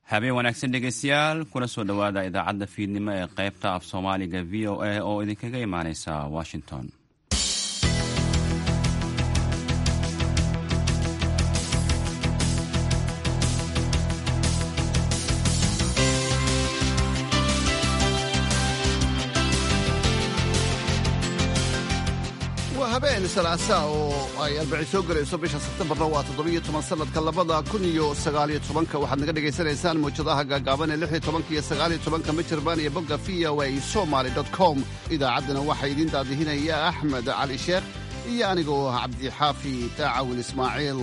habeen wanaagsan dhegeystayaal kuna soo dhowaada idaacadda fiidnimo ee qaybta af soomaaliga v o a oo idinkaga imaaneysa washington waa habeen salaasa oo ay arbaci soo gelayso bisha sebtembarna waa toddobiyo toban sanadka labada kun iyo sagaaliyo tobanka waxaad naga dhagaysanaysaan mawjadaha gaagaaban ee lix iyo tobanka iyo sagaaliyo tobanka mijirbaan iyo bogga v o a somaly com idaacaddana waxaa idiin daadihinaya axmed cali sheekh iyo anigoo ah cabdixaafi daacawil ismaaciil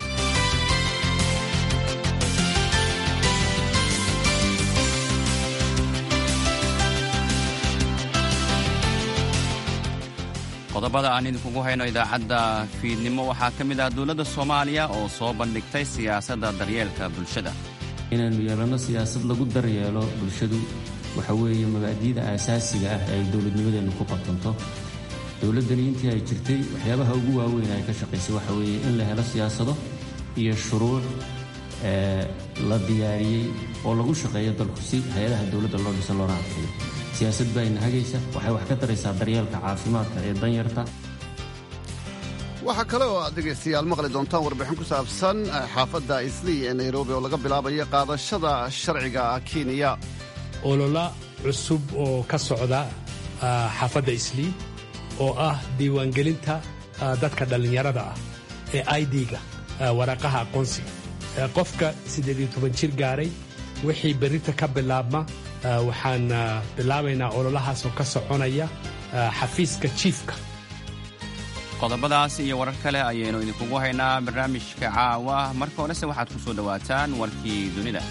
qodobada aan idinkugu hayno idaacadda fiidnimo waxaa ka mid ah dowladda soomaaliya oo soo bandhigtay siyaasadda daryeelka bulshada inaynu yeelanno siyaasad lagu daryeelo bulshadu waxa weeye mabaadi'da aasaasiga ah ee ay dowladnimadeennu ku qabtanto dowladdani intii ay jirtay waxyaabaha ugu waaweyn ay ka shaqaysay waxa weeye in la helo siyaasado iyo shuruuc la diyaariyey oo lagu shaqeeyo dalku si hay-adaha dowladda loo dhiso loona adkeeyo siyaasad baa ina hagaysa waxay wax ka taraysaa daryeelka caafimaadka ee danyarta waxaa kale oo aad dhegaystayaal maqli doontaan warbixin ku saabsan xaafadda islii ee nairobi oo laga bilaabayo qaadashada sharciga kenya olola cusub oo ka socda xaafadda islii oo ah diiwaangelinta dadka dhallinyarada ah ee idga waraaqaha aqoonsiga qofka siddeed iyo toban jir gaaray wixii berrinta ka bilaabma waxaan bilaabaynaa ololahaas oo ka soconaya xafiiska jiifka qodobadaas iyo warar kale ayaynu idinkugu haynaa barnaamijka caawa marka horese waxaad ku soo dhowaataan warkii dunida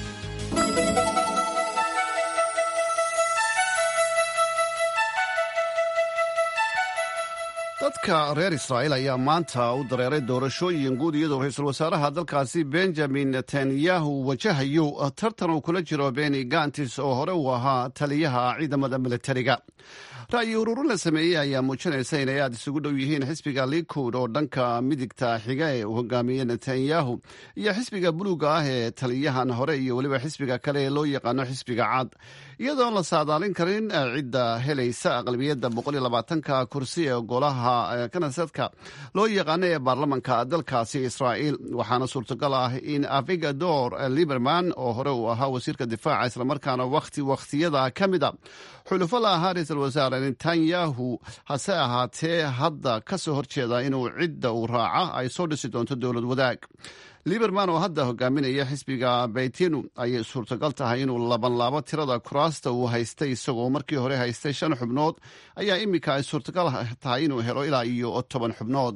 dadka reer israa'iil ayaa maanta u dareeray doorashooyin guud iyadoo ra-iisul wasaaraha dalkaasi benjamin netanyahu wajahayo tartan uu kula jiro beni gantis oo hore uu ahaa taliyaha ciidamada militariga ra'yi ururin la sameeyey ayaa muujinaysa inay aad isugu dhow yihiin xisbiga likud oo dhanka midigta xiga ee uu hogaamiyey netanyahu iyo xisbiga buluuga ah ee taliyahan hore iyo weliba xisbiga kale ee loo yaqaano xisbiga cad iyadoon la saadaalin karin cidda helaysa aqlabiyadda boqoliyolabaatanka kursi ee golaha kanasadka loo yaqaano ee baarlamanka dalkaasi israa'iil waxaana suurtagal ah in avigador liberman oo hore uu ahaa wasiirka difaaca islamarkaana wakhti wakhtiyada ka mida xulufo la ahaa ra-iisul wasaare netanyahu hase ahaatee hadda ka soo horjeeda inuu cidda uu raaca ay soo dhisi doonto dowlad wadaag liberman oo hadda hogaaminaya xisbiga baytinu ayay suurtagal tahay inuu labanlaabo tirada kuraasta uu haystay isagoo markii hore haystay shan xubnood ayaa iminka ay suurtagal tahay inuu helo ilaa iyo toban xubnood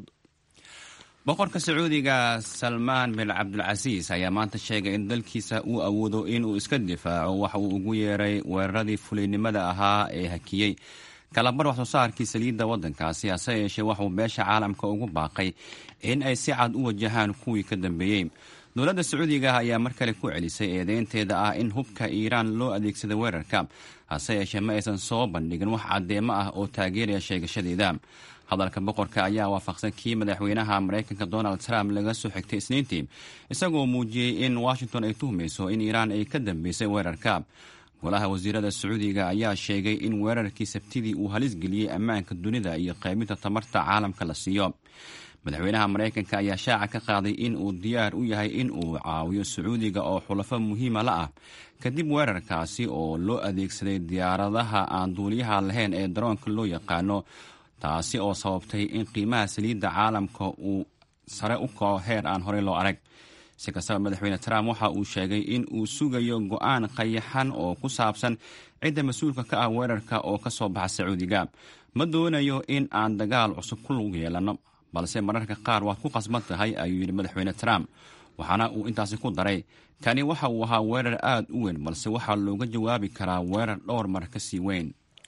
boqorka sacuudiga salmaan bin cabdulcasiis ayaa maanta sheegay in dalkiisa uu awoodo inuu iska difaaco waxa uu ugu yeeray weeraradii fuliynimada ahaa ee hakiyey kalabar wax soo saarkii saliidda waddankaasi hase yeeshee waxuu beesha caalamka ugu baaqay in ay si cad u wajahaan kuwii ka dambeeyey dowladda sacuudiga ayaa mar kale ku celisay eedeynteeda ah in hubka iiraan loo adeegsaday weerarka hase yeeshee ma aysan soo bandhigin wax caddeemo ah oo taageeraya sheegashadeeda hadalka boqorka ayaa waafaqsan kii madaxweynaha maraykanka donald trump laga soo xigtay isniintii isagoo muujiyey in washington ay tuhmayso in iiraan ay ka dambeysay weerarka golaha wasiirada sacuudiga ayaa sheegay in weerarkii sabtidii uu halis geliyey ammaanka dunida iyo qaybinta tamarta caalamka la siiyo madaxweynaha maraykanka ayaa shaaca ka qaaday in uu diyaar u yahay in uu caawiyo sacuudiga oo xulafo muhiima la ah kadib weerarkaasi oo loo adeegsaday diyaaradaha aan duuliyaha lahayn ee daroonka loo yaqaano taasi oo sababtay in qiimaha saliidda caalamka uu sare u kaco heer aan horey loo arag si kastaba madaxweyne trump waxa uu sheegay in uu sugayo go-aan qayaxan oo ku saabsan cidda mas-uulka ka ah weerarka oo ka soo baxa sacuudiga ma doonayo in aan dagaal cusub ku lug yeelanno balse mararka qaar waad ku qasban tahay ayuu yidhi madaxweyne trump waxaana uu intaasi ku daray kani waxa uu ahaa weerar aad u weyn balse waxaa looga jawaabi karaa weerar dhowr mar ka sii weyn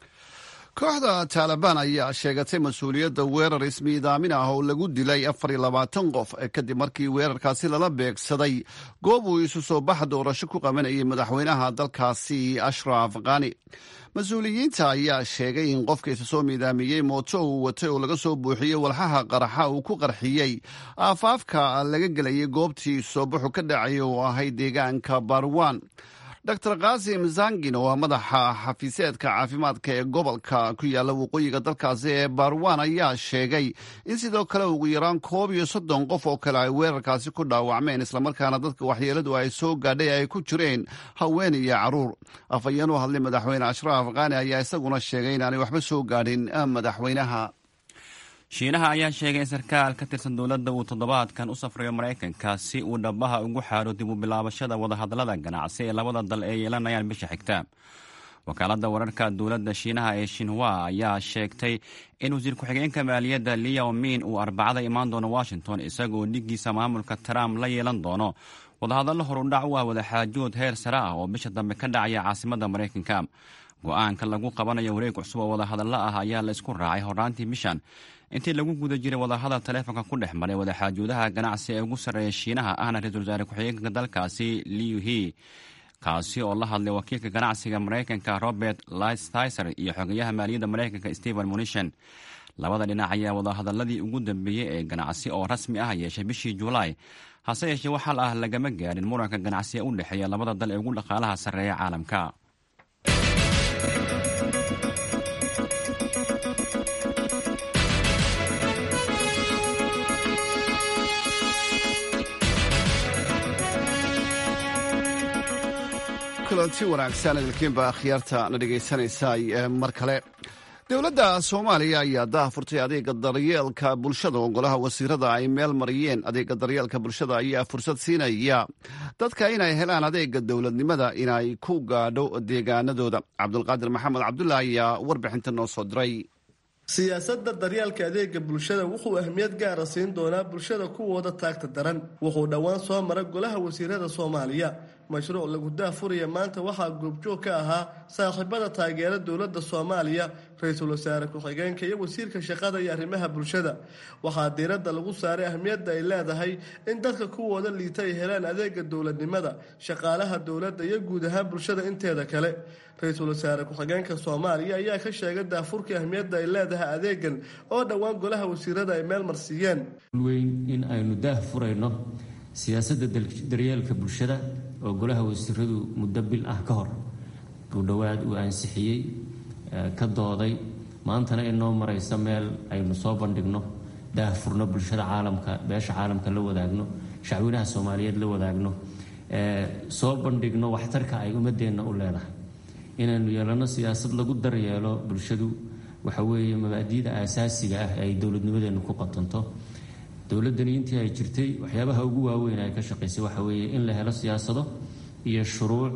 kooxda taalibaan ayaa sheegatay mas-uuliyadda weerar ismiidaamin ah oo lagu dilay afar iyo labaatan qof kadib markii weerarkaasi lala beegsaday goob uu isu soo bax doorasho ku qabanayay madaxweynaha dalkaasi ashraf khani mas-uuliyiinta ayaa sheegay in qofka isa soo miidaamiyey mooto uu watay oo laga soo buuxiyey walxaha qaraxa uu ku qarxiyey aafaafka laga gelayay goobtii soo baxu ka dhacay oo ahayd deegaanka barwan dor kasim zangin oo ah madaxa xafiiseedka caafimaadka ee gobolka ku yaala waqooyiga dalkaasi ee barwan ayaa sheegay in sidoo kale ugu yaraan koob iyo soddon qof oo kale ay weerarkaasi ku dhaawacmeen islamarkaana dadka waxyeeladu ay soo gaadhay ay ku jireen haween iyo caruur afhayeen u hadlay madaxweyne ashraaf kaani ayaa isaguna sheegay inaanay waxba soo gaadhin madaxweynaha shiinaha ayaa sheegay in sarkaal ka tirsan dowladda uu toddobaadkan u safrayo maraykanka si uu dhabaha ugu xaaro dib u bilaabashada wadahadallada ganacsi ee labada dal ee yeelanayaan bisha xigta wakaaladda wararka dowladda shiinaha ee shinwa ayaa sheegtay in wasiir ku-xigeenka maaliyadda liao min uu arbacada imaan doono washington isagoo dhigiisa maamulka trump la yeelan doono wadahadallo horudhac u ah wadaxaajood heer sare ah oo bisha dambe ka dhacaya caasimadda maraykanka go-aanka lagu qabanayo wareeg cusub oo wadahadallo ah ayaa la isku raacay horraantii bishan intii lagu guda jiray wadahadal taleefonka ku dhex maray wadaxaajuudaha ganacsi ee ugu sarreeya shiinaha ahna ra-iisul wasaare ku-xigeenka dalkaasi liu he kaasi oo la hadlay wakiilka ganacsiga maraykanka robert lighthiser iyo xogeyaha maaliyadda maraykanka stephen munishan labada dhinac ayaa wadahadaladii ugu dambeeyey ee ganacsi oo rasmi ah yeeshay bishii julaay hase yeeshee waxal ah lagama gaadhin muranka ganacsi ee u dhexeeya labada dal ee ugu dhaqaalaha sarreeya caalamka kulanti wanaagsan idilkiinba akhyaarta na dhegaysanaysa mar kale dowladda soomaaliya ayaa daha furtay adeega daryeelka bulshada oo golaha wasiirada ay meel mariyeen adeega daryeelka bulshada ayaa fursad siinaya dadka inay helaan adeega dowladnimada inay ku gaadho deegaanadooda cabdulqaadir maxamed cabdulah ayaa warbixinta noo soo diray siyaasadda daryeelka adeega bulshada wuxuu ahmiyad gaara siin doonaa bulshada kuwooda taagta daran wuxuu dhowaan soo mara golaha wasiirada soomaaliya mashruuc lagu daafuraya maanta waxaa goobjoog ka ahaa saaxiibada taageera dowladda soomaaliya ra-iisul wasaare ku-xigeenka iyo wasiirka shaqada iyo arrimaha bulshada waxaa diiradda lagu saaray ahmiyadda ay leedahay in dadka kuwooda liita ay helaan adeega dowladnimada shaqaalaha dowladda iyo guud ahaan bulshada inteeda kale ra-iisul wasaare ku-xigeenka soomaaliya ayaa ka sheegay daafurka ahmiyadda ay leedahay adeegan oo dhowaan golaha wasiirada ay meel marsiiyeen weyn in aynu daah furayno siyaasadda daryeelka bulshada oo golaha wasiiradu muddo bil ah ka hor ku dhowaad uu ansixiyey ka dooday maantana inoo maraysa meel aynu soo bandhigno daah furno bulshada caalamka beesha caalamka la wadaagno shacwinaha soomaaliyeed la wadaagno soo bandhigno waxtarka ay ummadeenna u leedahay inaynu yeelano siyaasad lagu daryeelo bulshadu waxa weeye mabaadi'da aasaasiga ah ee ay dowladnimadeennu ku qatanto dowladdani intii ay jirtay waxyaabaha ugu waaweyn ay ka shaqaysay waxa weeye in la helo siyaasado iyo shuruuc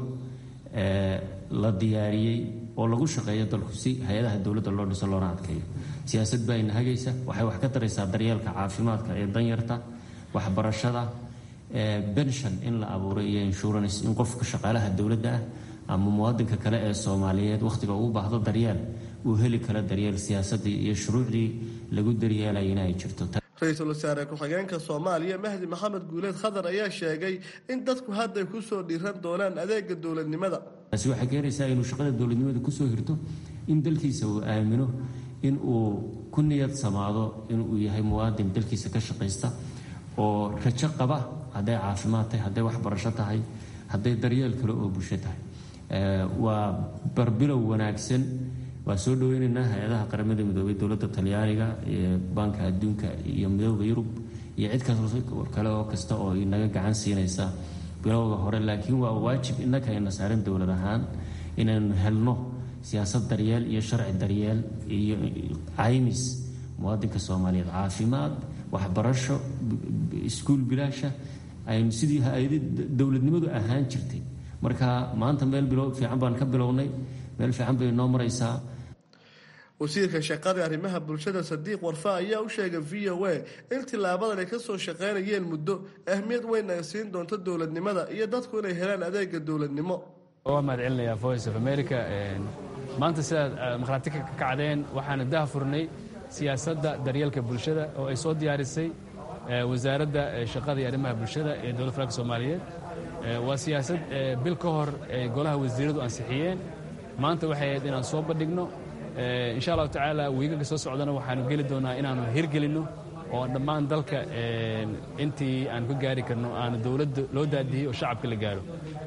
la diyaariyey oo lagu shaqeeyo dalku si hay-adaha dowladda loo dhiso loona adkeeyo siyaasad baa ina hagaysa waxay wax ka taraysaa daryeelka caafimaadka ee danyarta waxbarashada benshon in la abuuray iyo insurance in qofka shaqaalaha dowladda ah ama muwaadinka kale ee soomaaliyeed wakhtiga uu baahdo daryeel uu heli karo daryeel siyaasadii iyo shuruucdii lagu daryeelaya inay jirto ra-iisul wasaare ku-xigeenka soomaaliya mahdi maxamed guuleed khadar ayaa sheegay in dadku hadday ku soo dhiiran doonaan adeega dowladnimada taasi waxay keenaysaa inuu shaqada dowladnimada kusoo hirto in dalkiisa uu aamino in uu ku niyad samaado inuu yahay muwaadin dalkiisa ka shaqaysta oo rajo qaba hadday caafimaad tahay hadday waxbarasho tahay hadday daryeel kale oo bulsho tahay waa barbilow wanaagsan waa soo dhaweynaynaa hay-adaha qaramada midoobay dowladda talyaaniga iyo baanka adduunka iyo midooda yurub iyo cid kale oo kasta oo inaga gacan siinaysa bilowda hore laakiin waa waajib innaka ayna saaran dowlad ahaan inaynu helno siyaasad daryeel iyo sharci daryeel iyo caymis muwaadinka soomaaliyeed caafimaad waxbarasho iskuul bilaasha aynu sidii hay-adi dowladnimadu ahaan jirtay marka maanta meel bilow fiican baan ka bilownay meel fiican bay noo maraysaa wasiirka shaqada arrimaha bulshada sadiiq warfa ayaa u sheegay v o a in tilaabadan ay kasoo shaqaynayeen muddo ahmiyad weyn ay siin doonto dowladnimada iyo dadku inay helaan adeega dowladnimo waa mahad celinayaa voice of america maanta sidaad markhaati ka kacdeen waxaanu daha furnay siyaasadda daryeelka bulshada oo ay soo diyaarisay wasaaradda shaqada iyo arrimaha bulshada ee dowlad federaalk soomaaliyeed waa siyaasad bil ka hor ay golaha wasiiradu ansixiyeen maanta waxay ahayd inaan soo bandhigno insha allahu tacaala wiigaga soo socdana waxaanu geli doonaa inaanu hirgelinno oo dhammaan dalka intii aan ka gaari karno aanu dowladda loo daadiyey oo shacabka la gaaro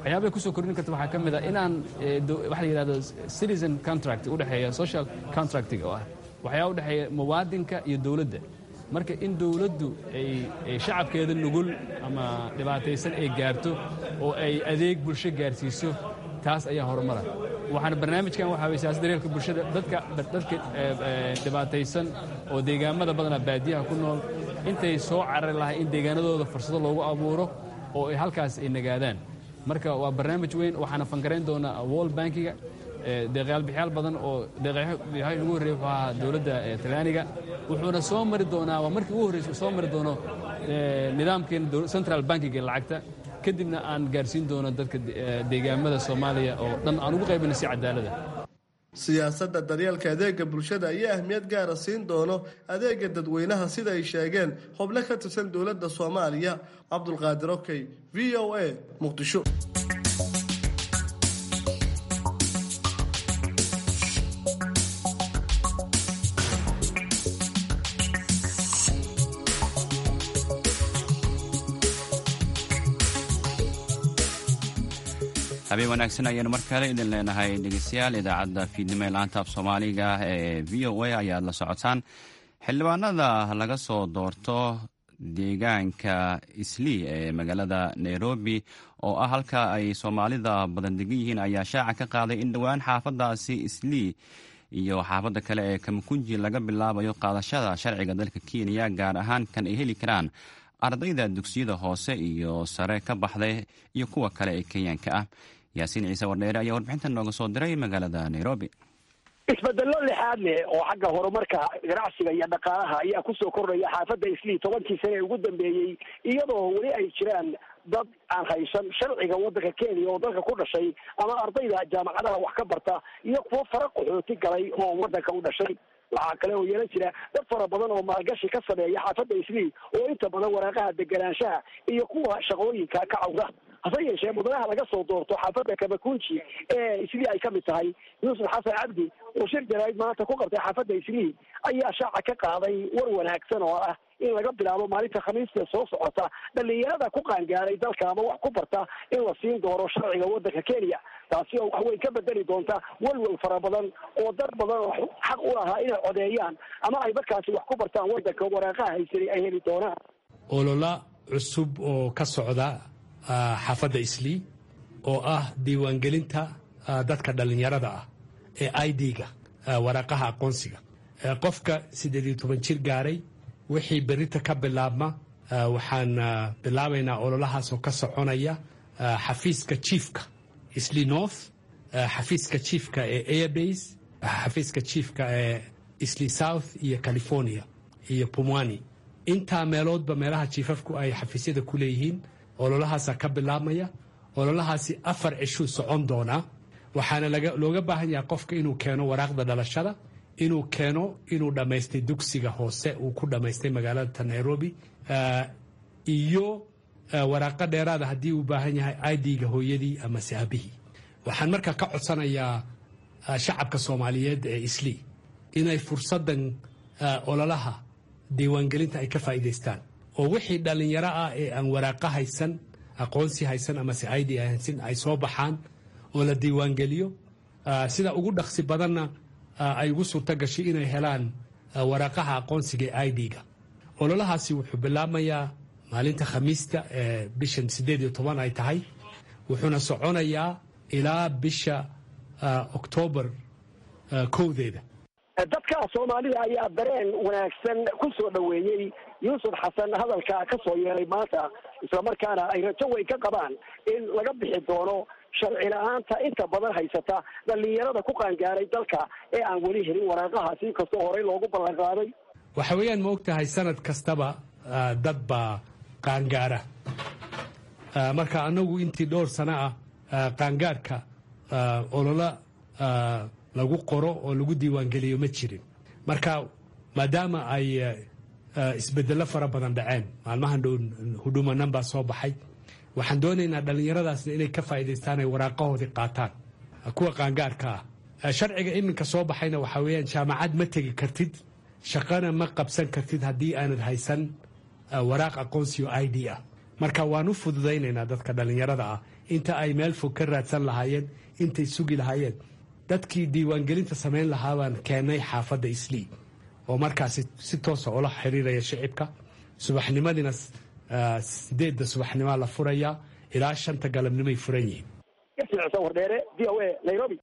waxyaabahay kusoo kordhin karta waxaa ka mid a inaan waxa la yidhahdo citizen contract u dhexeeya social contractiga oo ah waxyaaba u dhexeeya muwaadinka iyo dowladda marka in dowladdu ay shacabkeeda nugul ama dhibaataysan ay gaarto oo ay adeeg bulsho gaarsiiso taas ayaa horumara waxaana barnaamijkan waxaa weye siyaasad daryeelka bulshada dadka dadka dhibaataysan oo deegaamada badanaa baadiyaha ku nool intay soo carari lahay in deegaanadooda fursado loogu abuuro oo ay halkaas ay nagaadaan marka waa barnaamij weyn waxaana fankarayn doonaa world bankiga deeqyaalbixyaal badan oo deeqyahay ugu horreyey wuxuu ahaa dowladda talyaaniga wuxuuna soo mari doonaa waa markii ugu horreysa soo mari doono nidaamkeena central bankiga lacagta kadibna aan gaarsiin doono dadka deegaamada soomaaliya oo dhan aan ugu qaybina si cadaalada siyaasadda daryeelka adeega bulshada ayaa ahmiyad gaara siin doono adeega dadweynaha sida ay sheegeen xubno ka tirsan dowladda soomaaliya cabdulqaadir okey v o a muqdisho habeen wanaagsan ayaanu mar kale idin leenahay dhegeystayaal idaacadda fiidnimo ee laanta af soomaaliga ee v o a ayaad la socotaan xildhibaanada laga soo doorto deegaanka islii ee magaalada nairobi oo ah halka ay soomaalida badan degan yihiin ayaa shaaca ka qaaday in dhowaan xaafadaasi islii iyo xaafadda kale ee kamakunji laga bilaabayo qaadashada sharciga dalka kenya gaar ahaan kan ay heli karaan ardayda dugsiyada hoose iyo sare ka baxday iyo kuwa kale ee kenyaanka ah yaasiin ciise wardheere ayaa warbixintan nooga soo diray magaalada nairobi isbedello lixaad leh oo xagga horumarka ganacsiga iyo dhaqaalaha ayaa kusoo kordhaya xaafadda islii tobankii sane ee ugu dambeeyey iyadoo weli ay jiraan dad aan haysan sharciga waddanka kenya oo dalka ku dhashay ama ardayda jaamacadaha wax ka barta iyo kuwo fara qaxooti galay oo waddanka u dhashay waxaa kale oo yeelan jira dad fara badan oo maalgashi ka sameeya xaafadda islii oo inta badan waraaqaha deganaanshaha iyo kuwa shaqooyinka ka cawda hase yeeshee mudanaha laga soo doorto xaafadda kamakunji ee islii ay ka mid tahay yuusuf xasan cabdi oo shir jaraa'id maanta ku qabtay xaafadda islii ayaa shaaca ka qaaday war wanaagsan oo ah in laga bilaabo maalinta khamiista soo socota dhalinyarada ku qaangaaray dalka ama wax ku barta in la siin doono sharciga waddanka kenya taasi oo waxweyn ka bedeli doonta welwel fara badan oo dad badan oo xaq u lahaa inay codeeyaan ama ay markaasi wax ku bartaan waddanka waraaqaha haysanay ay heli doonaan olola cusub oo ka socda xaafadda islii oo ah diiwaangelinta dadka dhallinyarada ah ee i d-ga waraaqaha aqoonsiga qofka siddeed iyo toban jir gaaray wixii berita ka bilaabma waxaan bilaabaynaa ololahaasoo ka soconaya xafiiska jiefka islii north xafiiska jiefka ee airbase xafiiska jiefka ee islii south iyo california iyo pumwani intaa meeloodba meelaha jiifafku ay xafiisyada ku leeyihiin ololahaasaa ka bilaabmaya ololahaasi afar cishuu socon doonaa waxaana looga baahan yahay qofka inuu keeno waraaqda dhalashada inuu keeno inuu dhammaystay dugsiga hoose uu ku dhammaystay magaalada nairobi iyo waraaqo dheeraada haddii uu baahan yahay idga hooyadii amase aabihii waxaan markaa ka codsanayaa shacabka soomaaliyeed ee islii inay fursadan ololaha diiwaangelinta ay ka faa'iidaystaan oo wixii dhallinyaro ah ee aan waraaqo haysan aqoonsi haysan amase id haysan ay soo baxaan oo la diiwaangeliyo sida ugu dhaqsi badanna ay ugu suurto gashay inay helaan waraaqaha aqoonsiga ee id-ga ololahaasi wuxuu bilaabmayaa maalinta khamiista ee bishan siddeed iyo toban ay tahay wuxuuna soconayaa ilaa bisha oktoobar kowdeeda dadka soomaalida ayaa dareen wanaagsan ku soo dhoweeyey yuusuf xasan hadalka ka soo yeeray maanta islamarkaana ay rajo weyn ka qabaan in laga bixi doono sharci la-aanta inta badan haysata dhallinyarada ku qaangaaray dalka ee aan weli helin waraaqahaasi inkastoo horey loogu ballan qaaday waxa weeyaan ma og tahay sanad kastaba dad baa qaangaara marka anagu intii dhowr sano ah qaangaarka olola lagu qoro oo lagu diiwaangeliyo ma jirin marka maadaama ay isbedello fara badan dhaceen maalmahan dhow hudhumanan baa soo baxay waxaan doonaynaa dhallinyaradaasna inay ka faa'iidaystaan ay waraaqahoodii qaataan kuwa qaangaarka ah sharciga iminka soo baxayna waxaa weeyaan jaamacad ma tegi kartid shaqana ma qabsan kartid haddii aanad haysan waraaq aqoonsiyo i d ah marka waan u fududaynaynaa dadka dhallinyarada ah inta ay meel fog ka raadsan lahaayeen intay sugi lahaayeen dadkii diiwaangelinta samayn lahaa baan keennay xaafadda islii oo markaasi si toosa ula xiriiraya shicibka subaxnimadiina sideedda subaxnimaa la furayaa ilaa shanta galabnimoay furan yihiin wardheere v o a nairobi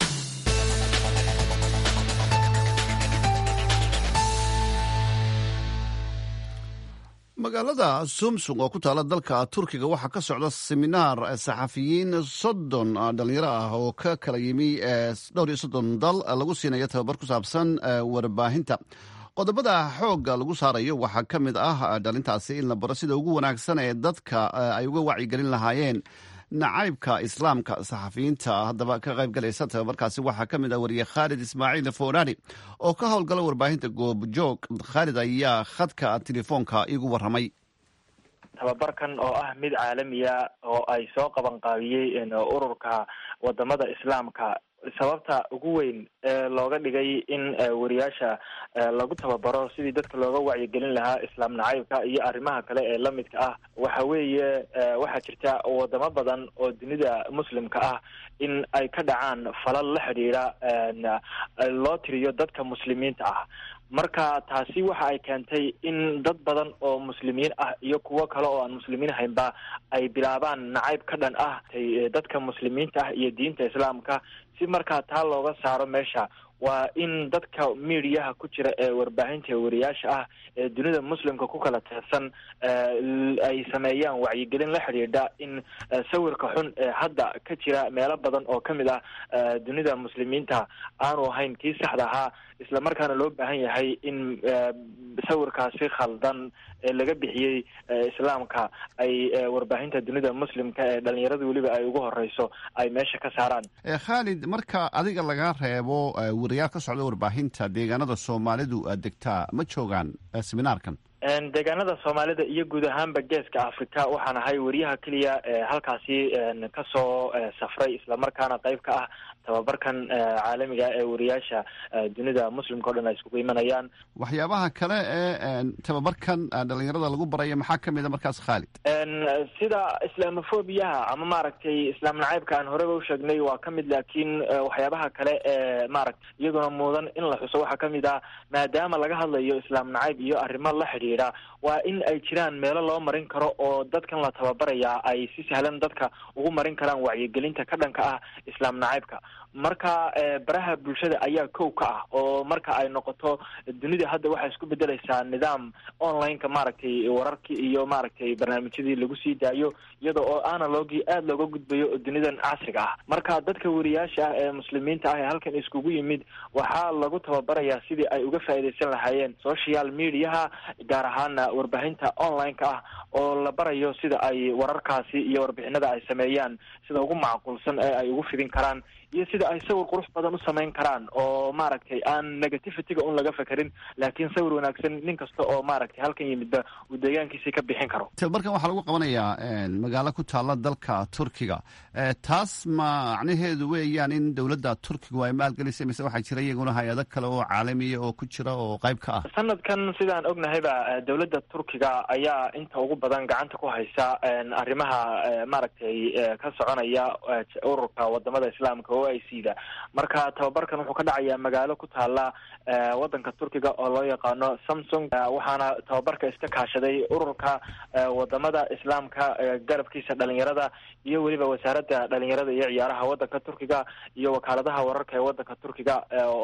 magaalada sumsung oo ku taala dalka turkiga waxaa ka socda seminaar saxafiyiin soddon dhalinyaro ah oo ka kala yimi dhowr iyo soddon dal lagu siinayo tababar ku saabsan warbaahinta qodobada xoogga lagu saarayo waxaa ka mid ah dhalintaasi in la baro sida ugu wanaagsan ee dadka ay uga wacyigelin lahaayeen nacaybka islaamka saxafiyiinta haddaba ka qaybgalaysa tababarkaasi waxaa ka mid ah wariye khaalid ismaaciil foorari oo ka howlgala warbaahinta goobjoog khaalid ayaa khadka telefoonka igu waramay tababarkan oo ah mid caalamiya oo ay soo qaban qaabiyey ururka wadamada islaamka sababta ugu weyn ee looga dhigay in wariyaasha lagu tababaro sidii dadka looga wacyigelin lahaa islaam nacaybka iyo arrimaha kale ee lamidka ah waxa weeye waxaa jirta wadamo badan oo dunida muslimka ah in ay ka dhacaan falal la xidhiidha loo tiriyo dadka muslimiinta ah marka taasi waxa ay keentay in dad badan oo muslimiin ah iyo kuwo kale oo aan muslimiin haynba ay bilaabaan nacayb ka dhan ah dadka muslimiinta ah iyo diinta islaamka si markaa taa looga saaro meesha waa in dadka midiyaha ku jira ee warbaahinta wariyaasha ah ee dunida muslimka ku kala teersan ay sameeyaan wacyigelin la xidhiidha in sawirka xun ee hadda ka jira meelo badan oo kamid ah dunida muslimiinta aanu ahayn kii saxda ahaa isla markaana loo baahan yahay in sawirkaasi khaldan ee laga bixiyey islaamka ay warbaahinta dunida muslimka ee dhalinyarada weliba ay ugu horeyso ay meesha ka saaraan khaalid marka adiga laga reebo wariyaal ka socda warbaahinta deegaanada soomaalidu degtaa ma joogaan seminaarkan deegaanada soomaalida iyo guud ahaanba geeska africa waxaan ahay wariyaha keliya ee halkaasi kasoo safray islamarkaana qayb ka ah tababarkan caalamiga ee wariyaasha dunida muslimka o dhan ay iskugu imanayaan waxyaabaha kale ee tababarkan dhalinyarada lagu baraya maxaa kamid a markaas khaalid sida islamofobiyaha ama maaragtay islaam nacaybka aan horeba usheegnay waa kamid laakiin waxyaabaha kale ee maaragta iyaduna mudan in la xuso waxaa kamid ah maadaama laga hadlayo islaam nacayb iyo arrimo la xidhiidha waa in ay jiraan meelo loo marin karo oo dadkan la tababaraya ay si sahlan dadka ugu marin karaan wacyigelinta ka dhanka ah islaam nacaybka marka baraha bulshada ayaa kow ka ah oo marka ay noqoto dunida hadda waxay isku bedeleysaa nidaam online-ka maaragtay wararkii iyo maaragtay barnaamijyadii lagu sii daayo iyada oo analogii aada looga gudbayo dunidan casriga ah marka dadka wariyaasha ah ee muslimiinta ah ee halkan iskugu yimid waxaa lagu tababarayaa sidii ay uga faa'iidaysan lahaayeen social mediaha gaar ahaana warbaahinta online-ka ah oo la barayo sida ay wararkaasi iyo warbixinada ay sameeyaan sida ugu macquulsan ee ay ugu fidin karaan iyo sida ay sawir qurux badan u samayn karaan oo maaragtay aan negativityga un laga fekerin laakiin sawir wanaagsan nin kasta oo maaragtay halkan yimidba uu deegaankiisii ka bixin karo tababarkan waxaa lagu qabanayaa magaalo ku taala dalka turkiga taas macnaheedu weeyaan in dowladda turkigu ay maalgelisay mise waxaa jira iyaguna hay-ado kale oo caalamiya oo ku jira oo qayb ka ah sanadkan sidaan ognahayba dowladda turkiga ayaa inta ugu badan gacanta ku haysa arrimaha maaragtay ka soconaya ururka wadamada islaamka o i c da marka tababarkan wuxuu ka dhacayaa magaalo ku taala wadanka turkiga oo loo yaqaano samsung waxaana tababarka iska kaashaday ururka wadamada islaamka garabkiisa dhalinyarada iyo weliba wasaaradda dhalinyarada iyo ciyaaraha wadanka turkiga iyo wakaaladaha wararka ee wadanka turkiga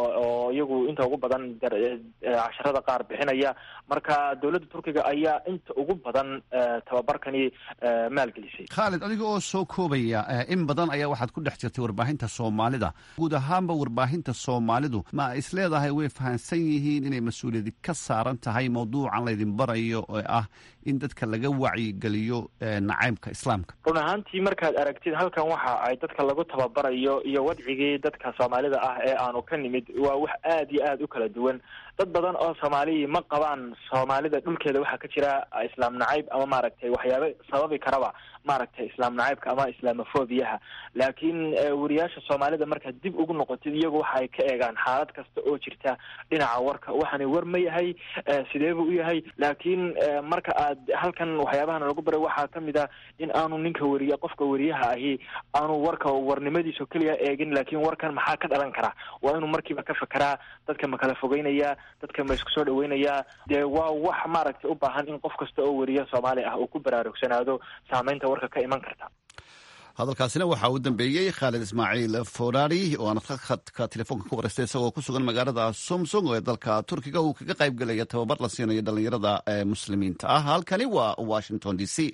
oo iyagu inta ugu badan casharada qaar bixinaya marka dowladda turkiga ayaa inta ugu badan tababarkani maalgelisay khaalid adiga oo soo koobaya in badan ayaa waxaad ku dhex jirtay warbaahinta soomaalida guud ahaanba warbaahinta soomaalidu ma is leedahay way fahamsan yihiin inay mas-uuliyadi ka saaran tahay mawduucan laydin barayo ee ah in dadka laga wacyigeliyo nacaybka islaamka run ahaantii markaad aragtid halkan waxa ay dadka lagu tababarayo iyo wadcigii dadka soomaalida ah ee aanu ka nimid waa wax aada iyo aada u kala duwan dad badan oo soomaaliyi ma qabaan soomaalida dhulkeeda waxaa ka jira islaam nacayb ama maaragtay waxyaaba sababi karaba maaragtay islaam nacaybka ama islamofobiyaha laakiin wariyaasha soomaalida markaad dib ugu noqotid iyagu waxa ay ka eegaan xaalad kasta oo jirta dhinaca warka waxaani war ma yahay sidee buu u yahay laakiin marka aad halkan waxyaabahana lagu baray waxaa kamid ah in aanu ninka wariya qofka wariyaha ahi aanu warka warnimadiisa keliya eegin laakiin warkan maxaa ka dhalan kara waa inuu markiiba ka fekeraa dadka ma kala fogeynaya dadka ma isku soo dhaweynayaa dee waa wax maaragtay u baahan in qof kasta oo wariya soomaali ah uu ku baraarugsanaado saameynta warka ka iman karta hadalkaasina waxaa u dambeeyey khaalid ismaaciil forari oo aan khadka telefoonka ku wareystay isagoo ku sugan magaalada somsong ee dalka turkiga uu kaga qayb gelaya tababar la siinayo dhallinyarada ee muslimiinta ah halkani waa washington d c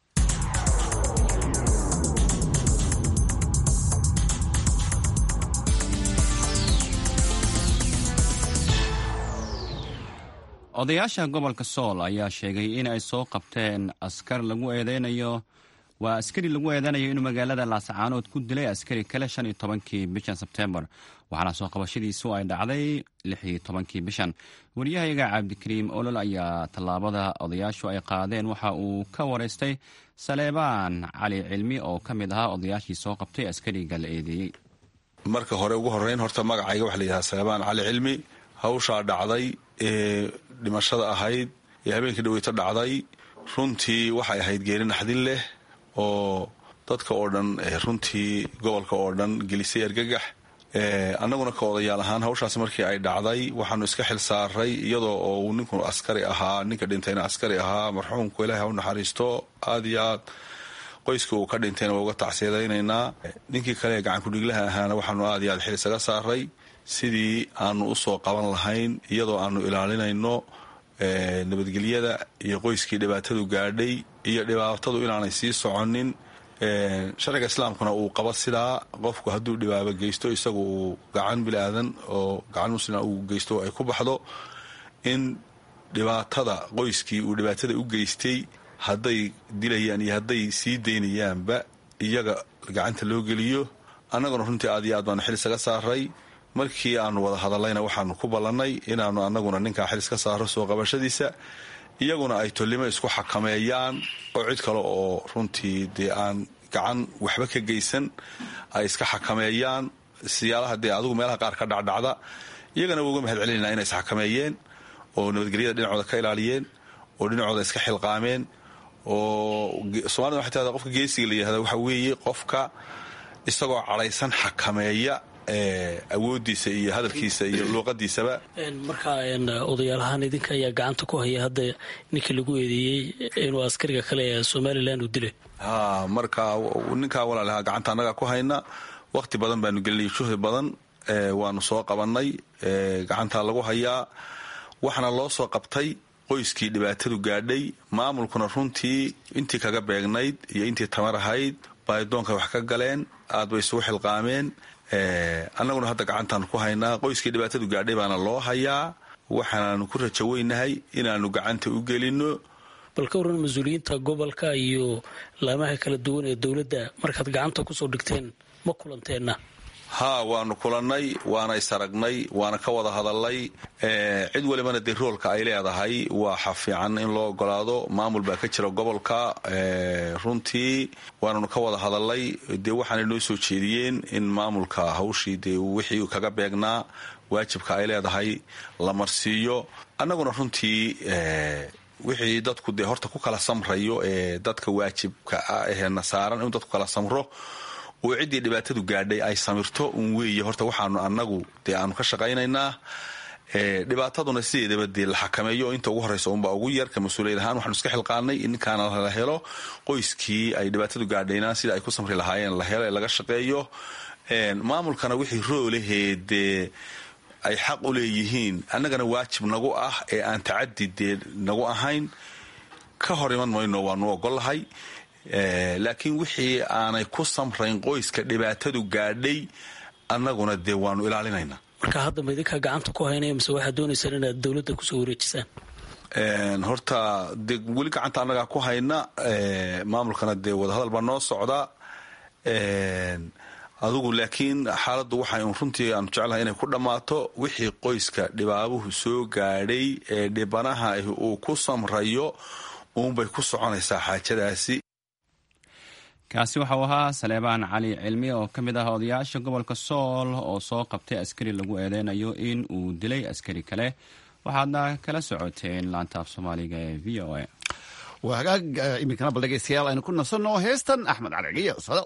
odayaasha gobolka sool ayaa sheegay in ay soo qabteen askar lagu eedeynayo waa askari lagu eedanayo inuu magaalada laascaanood ku dilay askari kale shan iyo tobankii bishan sebtembar waxaana soo qabashadiisu ay dhacday lix iyo tobankii bishan wariyahayaga cabdikariim olol ayaa tallaabada odayaashu ay qaadeen waxa uu ka wareystay saleebaan cali cilmi oo ka mid ahaa odayaashii soo qabtay askariga la eedeeyey marka hore ugu horeyn horta magacayga waxa layidhaha saleebaan cali cilmi hawshaa dhacday ee dhimashada ahayd ee habeenkii dhaweyto dhacday runtii waxay ahayd geeri naxdin leh oo dadka oo dhan runtii gobolka oo dhan gelisay argagax annaguna ka odayaal ahaan hawshaas markii ay dhacday waxaanu iska xil saaray iyadoo oo uu ninku askari ahaa ninka dhintayna askari ahaa marxuumku ilaahay ha u naxariisto aad iyo aad qoyska uu ka dhintayna waa uga tacsiyadaynaynaa ninkii kale ee gacankudhiglaha ahaana waxaanu aad iyo aad xil isaga saaray sidii aanu usoo qaban lahayn iyadoo aanu ilaalinayno nabadgelyada iyo qoyskii dhibaatadu gaadhay iyo dhibaatadu inaanay sii soconin sharciga islaamkuna uu qabo sidaa qofku hadduu dhibaabo geysto isagu uu gacan bilaadan oo gacan muslima uu geysto ay ku baxdo in dhibaatada qoyskii uu dhibaatada u geystay hadday dilayaan iyo hadday sii daynayaanba iyaga gacanta loo geliyo annaguna runtii aad iyo aad baanu xil isaga saaray markii aanu wada hadallayna waxaanu ku ballannay inaanu annaguna ninkaa xil iska saaro soo qabashadiisa iyaguna ay tolimo isku xakameeyaan oo cid kale oo runtii dee aan gacan waxba ka geysan ay iska xakameeyaan siyaalaha dee adigu meelaha qaar ka dhacdhacda iyagana waa uga mahad celinayna inay isxakameeyeen oo nabadgelyada dhinacooda ka ilaaliyeen oo dhinacooda iska xilqaameen oo somalida waxay tahda qofka geesiga la yihahda waxa weeye qofka isagoo cadhaysan xakameeya awoodiisa iyo hadalkiisa iyo luuqadiisaba marka odayaalahaan idinka ayaa gacanta ku haya hadda ninkii lagu eedeeyey inuu askariga kale ee somalilan uu dilay ha marka ninkaa walaalahaa gacanta annagaa ku hayna waqti badan baanu gelinay juhdi badan waanu soo qabannay gacantaa lagu hayaa waxaana loo soo qabtay qoyskii dhibaatadu gaadhay maamulkuna runtii intii kaga beegnayd iyo intii tamar ahayd baadidoonka wax ka galeen aad bay isugu xilqaameen annaguna hadda gacantaanu ku haynaa qoyskii dhibaatadu gaadhay baana loo hayaa waxaanaanu ku rajaweynahay inaanu gacanta u gelino bal ka waran mas-uuliyiinta gobolka iyo laamaha kala duwan ee dowladda markaad gacanta kusoo dhigteen ma kulanteenna haa waanu kulannay waana isaragnay waana ka wada hadalnay cid walibana dee roolka ay leedahay waxa fiican in loo ogolaado maamul baa ka jira gobolka runtii waananu ka wada hadalnay dee waxaanay noo soo jeediyeen in maamulka hawshii dee wixii kaga beegnaa waajibka ay leedahay la marsiiyo annaguna runtii wixii dadku dee horta ku kala samrayo ee dadka waajibka ah eena saaran inuu dadku kala samro oo ciddii dhibaatadu gaadhay ay samirto un weeye horta waxaanu annagu dee aanu ka shaqaynaynaa dhibaataduna sideedaba dee la xakameeyo inta ugu horreysa unbaa ugu yar ka mas-uuliyad ahaan waxaanu iska xilqaanay in ninkaana la helo qoyskii ay dhibaatadu gaadhayna sida ay ku samri lahaayeen la helo ee laga shaqeeyo maamulkana wixii roolahee dee ay xaq u leeyihiin annagana waajib nagu ah ee aan tacadi dee nagu ahayn ka hor iman mayno waanu ogollahay laakiin wixii aanay ku samrayn qoyska dhibaatadu gaadhay annaguna dee waanu ilaalinaynaa marka hadda ma idinkaa gacanta ku haynaya mise waxaad doonaysaan inaad dowladda kusoo wareejisaan horta dee weli gacanta annagaa ku hayna maamulkana dee wadahadal baa noo socda adugu laakiin xaaladdu waxay un runtii aanu jeclahay inay ku dhammaato wixii qoyska dhibaabuhu soo gaadhay ee dhibanaha uu ku samrayo uunbay ku soconaysaa xaajadaasi kaasi waxau ahaa saleebaan cali cilmi oo ka mid ah odayaasha gobolka sool oo soo qabtay askari lagu eedeynayo in uu dilay askari kale waxaadna kala socoteen laantaaf soomaaliga ee v o a waa hagaag iminkana bal dhegeystayaal aynu ku nasanno heestan axmed caligiyo sado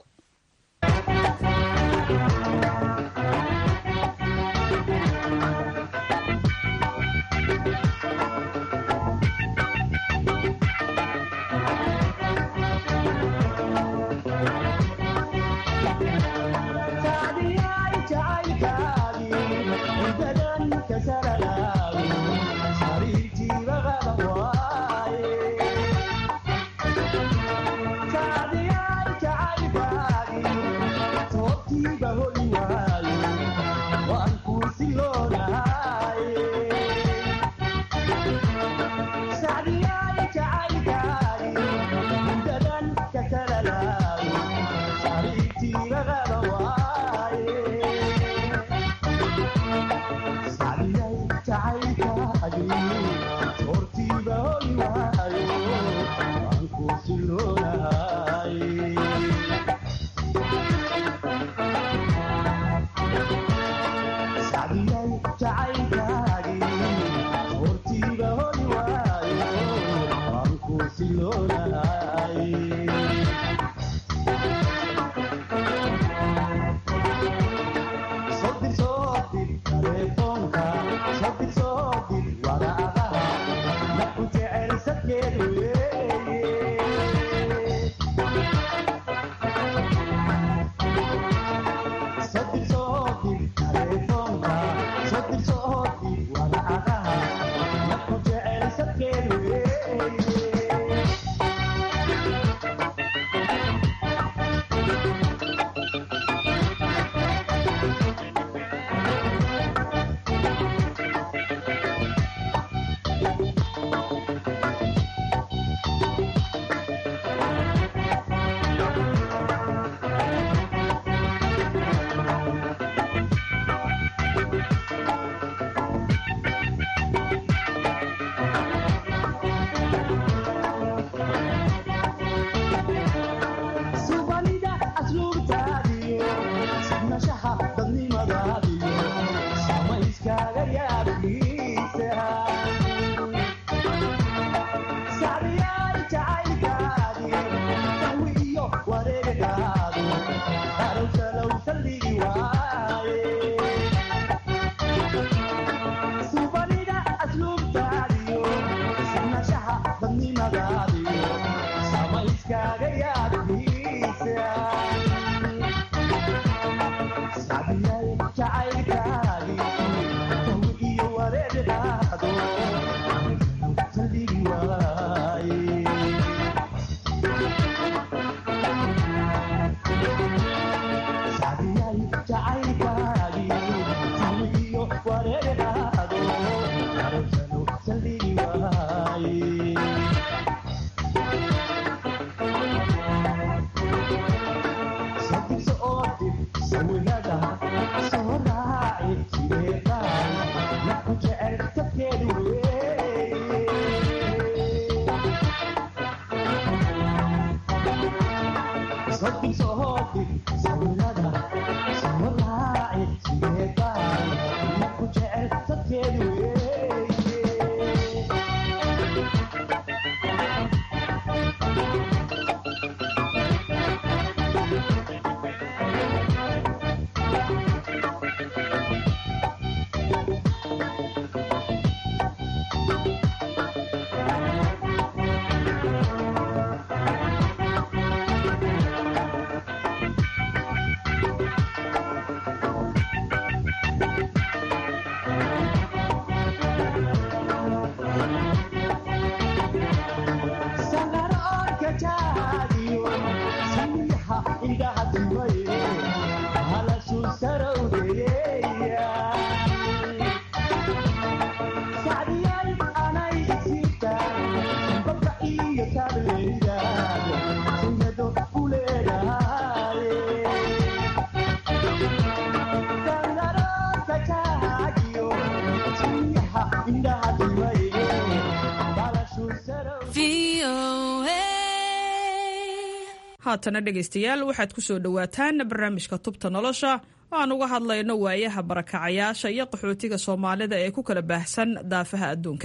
haatana dhegaystayaal waxaad ku soo dhowaataan barnaamijka tubta nolosha aan uga hadlayno waayaha barakacayaasha iyo qaxootiga soomaalida ee ku kala baahsan daafaha adduunka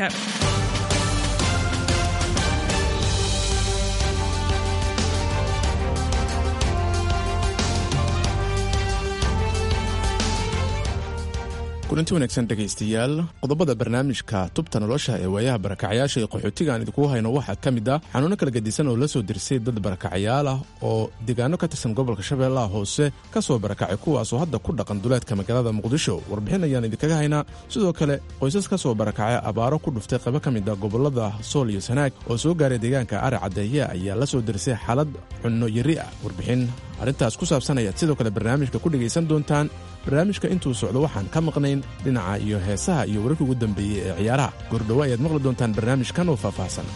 kulanti wanaagsan dhegaystayaal qodobada barnaamijka tubta nolosha ee waayaha barakacayaasha iyo qaxootiga aan idinkugu hayno waxaa ka mid ah xanuuno kala gedisan oo la soo dirsay dad barakacayaal ah oo deegaano ka tirsan gobolka shabeellaha hoose ka soo barakacay kuwaasoo hadda ku dhaqan duleedka magaalada muqdisho warbixin ayaan idinkaga haynaa sidoo kale qoysas ka soo barakacay abaaro ku dhuftay qaybo ka mid ah gobolada sool iyo sanaag oo soo gaaray deegaanka ari caddeeye ayaa la soo dirsay xaalad cunno yari ah warbixin arrintaas ku saabsan ayaad sidoo kale barnaamijka ku dhegaysan doontaan barnaamijka intuu socdo waxaan ka maqnayn dhinaca iyo heesaha iyo wararkii ugu dambeeyey ee ciyaaraha goordhowo ayaad maqli doontaan barnaamijkan oo faahfaahsan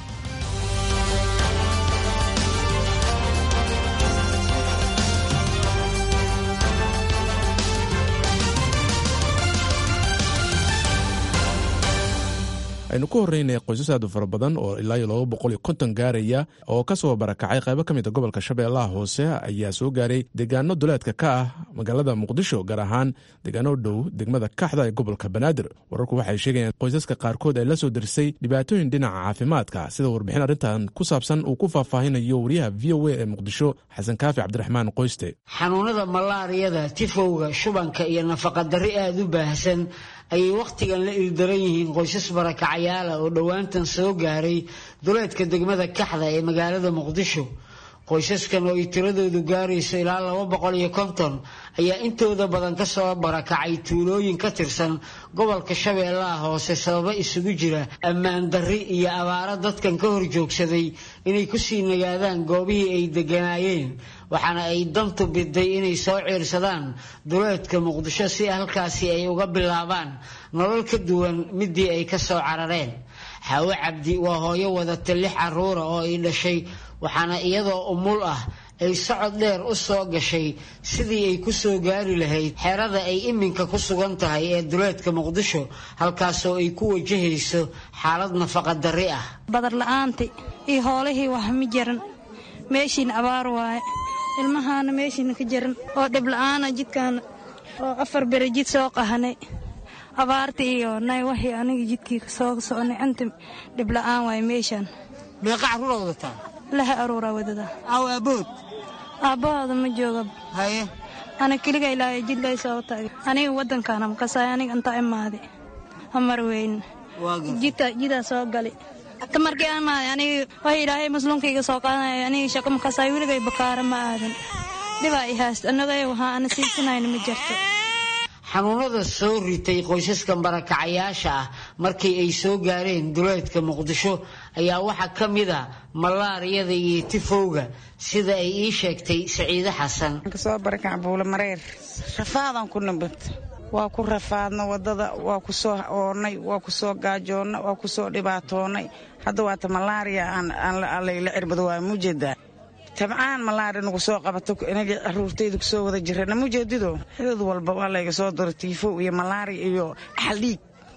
aynu ku horreynay qoysas aad u fara badan oo ilaa iyo laba boqol iyo konton gaaraya oo ka soo barakacay qaybo ka mid a gobolka shabeellaha hoose ayaa soo gaaray deegaano duleedka ka ah magaalada muqdisho gaar ahaan deegaano dhow degmada kaxda ee gobolka banaadir wararku waxay sheegayaan qoysaska qaarkood ay la soo dirsay dhibaatooyin dhinaca caafimaadka sida warbixin arrintan ku saabsan uu ku faahfaahinayo wariyaha v o a ee muqdisho xasan kaafi cabdiraxmaan qoyste xanuunada malaariyada tifowga shubanka iyo nafaqadarri aada u baahsan ayay wakhtigan la ildaran yihiin qoysas barakacayaala oo dhowaantan soo gaaray duleedka degmada kaxda ee magaalada muqdisho qoysaskan oo ay tiradoodu gaarayso ilaa laba boqol iyo konton ayaa intooda badan ka soo barakacay tuulooyin ka tirsan gobolka shabeellaha hoose sababo isugu jira ammaan darri iyo abaaro dadkan ka hor joogsaday inay kusii nagaadaan goobihii ay degganaayeen waxaana ay dantu biday inay soo ciirsadaan duleedka muqdisho si halkaasi ay uga bilaabaan nolol ka duwan midii ay ka soo carareen xaawo cabdi waa hooyo wadata lix carruura oo ay dhashay waxaana iyadoo umul ah ay socod dheer u soo gashay sidii ay ku soo gaari lahayd xerada ay iminka ku sugan tahay ee duleedka muqdisho halkaasoo ay ku wajahayso xaalad nafaqa darri ah badar la'aanti iyo hoolihii wax ma jiran meeshiina abaar waaye ilmahaana meeshiina ka jiran oo dhib la'aana jidkaana oo afar bere jid soo qahanay abaarta iyo nay waxii aniga jidkii soo soconay anta dhib la'aan waaye meeshaan meeqa carruura wadataa laha aruuraa wadada aw aabood aabbahooda ma jooga haye ana keliga ilaahay jidlay soo taagay aniga waddankaana makasaay aniga inta imaade amar weyn jidka jidaa soo gali ta markii aan imaaday aniga wax ilaahay masluunkayga soo qaadanaya aniga shaqo makasaay weligay bakaara ma aadan dhibaa i haast annagay waxaa ana siisanayna ma jirto xanuunada soo ritay qoysaskan barakacayaasha ah markii ay soo gaareen duleedka muqdisho ayaa waxaa ka mid a malaariyada iyo tifowga sida ay ii sheegtay saciide xasan kasoo barakac buula mareer rafaadan ku nabad waa ku rafaadna wadada waa ku soo oonnay waa ku soo gaajoonnay waa ku soo dhibaatoonnay hadda waata malaariya aanlayla cirbado waa mujeedaa tabcaan malaari nagu soo qabato inaga caruurtayda kusoo wada jirana mujeedido xidad walba waa layga soo diro tiifow iyo malaari iyo axaldhiig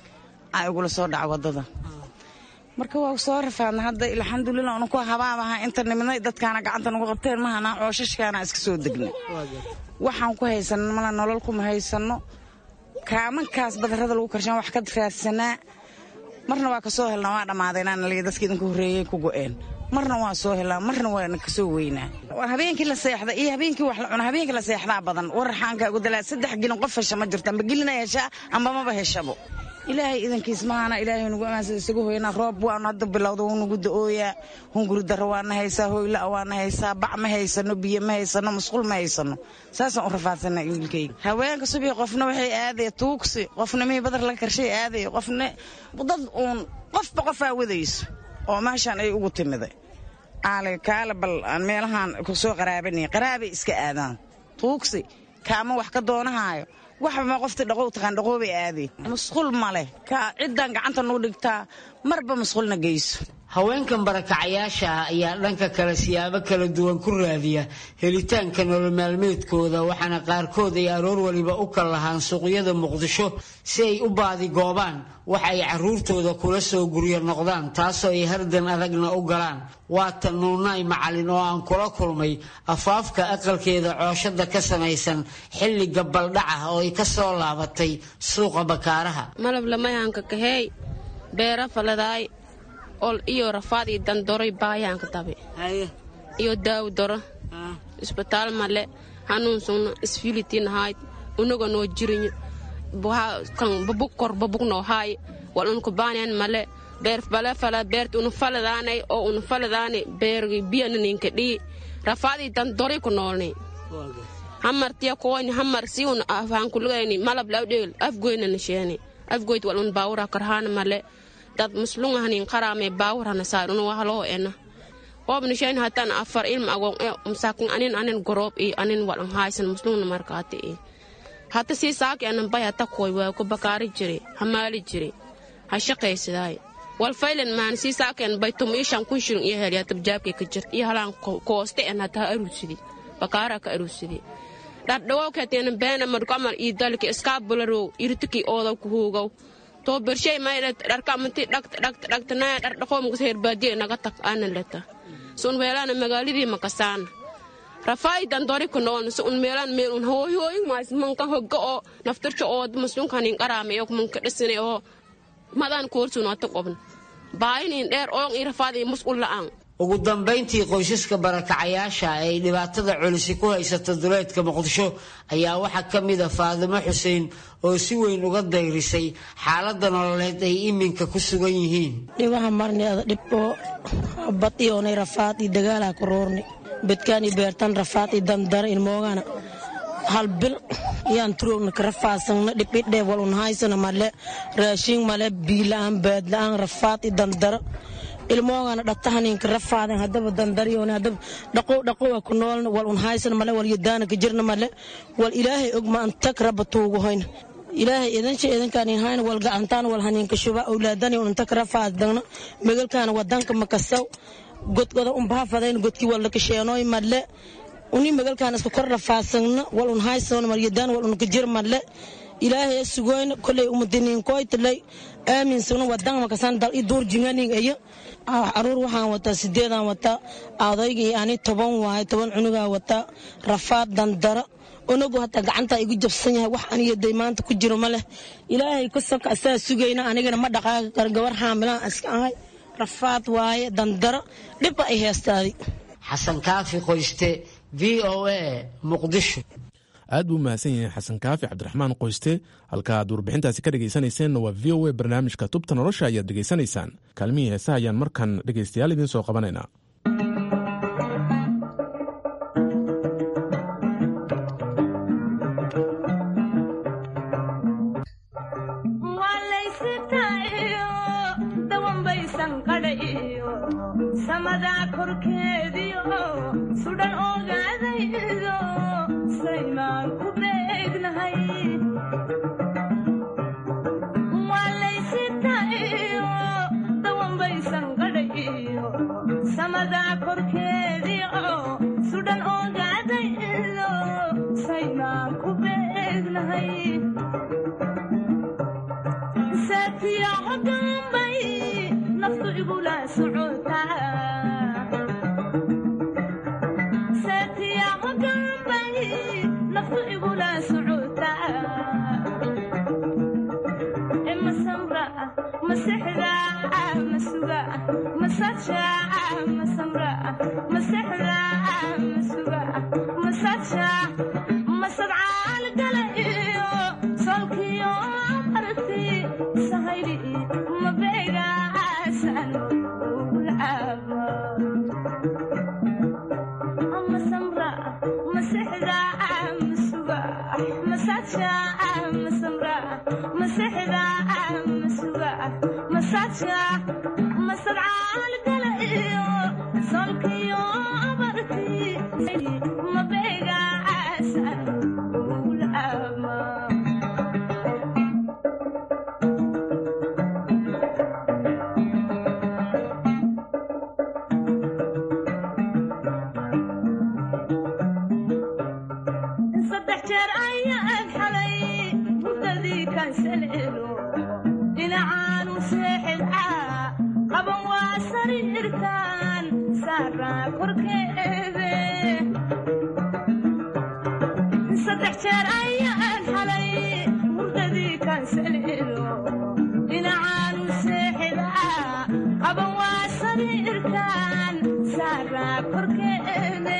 aa igula soo dhaca wadada marka waa soo rafaadna hadda alxamdulilah unu ku habaabaha inta nimidnay dadkaana gacanta nagu qabteen mahanaa cooshashkaana iska soo degnay waxaan ku haysanno mala nolol kuma haysanno kaamankaas badarrada lagu karshaan wax ka raadsanaa marna waa ka soo helnaa waa dhammaadeenaana liya dadka idinka horreeyey ku go'een marna waa soo helaa marna waana kasoo weynaa habeenkii la seexda iyo habeenkii wax la cuna habeenkii la seexdaa badan waraxaanka gudalaa saddex gelin qof hesha ma jirto amba gelina heshaa amba maba heshabo ilaahay idankiis mahana ilaahay nugu amaansada isagu hoyanaa roob waanu hadda bilowda wuu nagu da-ooyaa hunguri darro waana haysaa hoyla'a waana haysaa bac ma haysano biyo ma haysano musqul ma haysano saasaan u rafaadsanaa wiilkayga haweenka subii qofna waxay aadaya tuugsi qofna mihii badar laga karshay aadaya qofna dad uun qofba qofaa wadayso oo meeshaan ay ugu timiday aale kaale bal aan meelahaan ku soo qaraabanay qaraabay iska aadaan tuugsi kaama wax ka doonahaayo waxba ma qofti dhaqow taqaan dhaqoobay aadeen musqul ma leh kaa ciddaan gacanta nagu dhigtaa marba masquulna geyso haweenkan barakacayaasha ah ayaa dhanka kale siyaabo kala duwan ku raadiya helitaanka nolol maalmeedkooda waxaana qaarkood ay aroor waliba u kal lahaan suuqyada muqdisho si ay u baadigoobaan waxa ay caruurtooda kula soo guryo noqdaan taasoo ay hardan adagna u galaan waata nuunaay macalin oo aan kula kulmay afaafka aqalkeeda cooshada ka samaysan xilli gabaldhaca oo ay ka soo laabatay suuqa bakaaraha malab lamayaanka kaheey beera faladaay ol iyo rafaad iyo dandoroy baayaanka dabe iyo daaw doro isbitaal male hanuunsugna isfilitinahayd unaga noo jirinyo kan babug kor babug noo haay wal unku baanyan male beer bale fala beerti unu faladaanay oo unu faladaani beergi biyana ninka dhii rafaadii dandoroy ku noolni hamartiya kooni hamar si un afaankulugayni malab lawdheel afgoynana sheeni afgoyd wal un baawura karhaana male dad muslunga hanin qarame baawur hana saarun wahaloo ena hobni shayn hatan afar ilma agon e umsakin anin anin gorob i anin walan haysan muslungna markaati i hata sii saaki anan bay hata koy waa ku bakaari jire hamaali jire ha shaqaysidaay wal faylan maan sii saaken bay tum ishan kun shirin iyo heli hata jaabke ka jir iyo halaan kooste en hata ha arusidi bakaara ka arusidi dhardhawow keteena beena madkamal ii dalki iskaabularow irtiki oodaw ku huugow to bershay mayda dharka amanti dhagta dhagta dhagta naya dhardhaqoo mukas herbaadiye naga tag ana leta sun weelana magaaladii makasaana rafaayi dandori ku noon su un meelan meel un hooy hooy maas manka hogga oo naftircha oo maslunkanin qaraame oo manka dhisine oo madan koorsun ata qobna baayinin dheer oon i rafaadi musqul la'aan ugu dambayntii qoysaska barakacayaasha ay dhibaatada culisi ku haysato duleedka muqdisho ayaa waxaa ka mid a faadimo xuseen oo si weyn uga dayrisay xaaladda nololeed ay iminka ku sugan yihiin dhibaha marneeda dhib oo badiyoonay rafaad iyo dagaalaa ku roornay bedkaan iyo beertan rafaad iyo dandara ilmoogana hal bil yaan turoogna ka rafaadsanna dhibidheeb wal un haysana male raashin male biila'aan baadla'aan rafaad iyo dandaro ilmoogana dhatahaninka rafaaden hadaba dandaryoon hadaba dhaqow dhaqowa ku noolna wal un haysan male wal yadaana ka jirna male wal ilaahay og ma antag raba tuugu hoyna ilaahay idansha idankaan hayna wal gacantaan wal haninka shuba awlaadani un antag rafaadagna megalkaana wadanka makasaw godgoda un baafadayn godkii wal lakasheenooy male uni megalkaan iska kor rafaadsanna wal un haysan mal yadaan wal un ka jir male ilaahay sugoyna koley umadiniinkoytalay aaminsana wadan makasan dal i duur jinganing iyo caruur waxaan wataa sideedaan wataa adayga iyo ani toban waaye toban cunugaa wataa rafaad dandara onagu hataa gacantaa igu jabsan yahay wax aniyaday maanta ku jiro ma leh ilaahay ka soka asaa sugayna anigana ma dhaqaaqi karo gabar xaamilaan iska ahay rafaad waaye dandaro dhibba ay heestaadi xasan kaafi qoyste v o a muqdisho aad buu mahadsan yahay xasan kaafi cabdiraxmaan qoyste halka aad warbixintaasi ka dhegaysanayseena waa v o a barnaamijka tubta nolosha ayaad dhegaysanaysaan kaalmihii heesaha ayaan markan dhegaystayaal idiin soo qabanaynaa jeer ayaan xalay hurdadii kansaleelo dhinacaanu seexidcaa qaban waa sariirtaan saaraa korkeede saddex jeer ayaan xalay hurdadii kansaleelo dhinacaanu seexidcaa qaban waa sariirtaan saaraa korkeede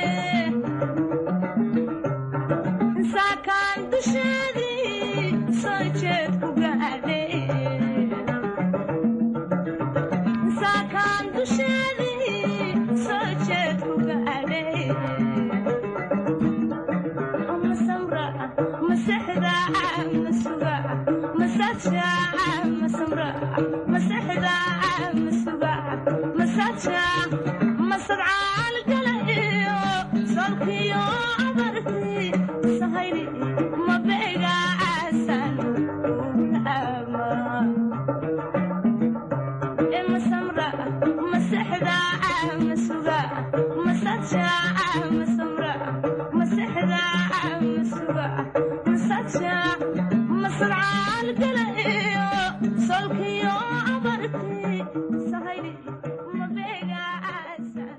saakaan dusheedii soo jeed ku gaadhay saakaan dusheedii soo jeed ku gaadhay ma samra ma sexda ma suga ma sadsha ma samra ma sexda ma suga ma sadsha ma sadcaal gala iyo solkiyo abartii sahayli ma beega caasan ma samra ma sexda ma suga ma sadsha ma samra ma sexda ma suga ma sadsha ma sadcaal gala iyo solkiyo abartii sahayli ma beega caasan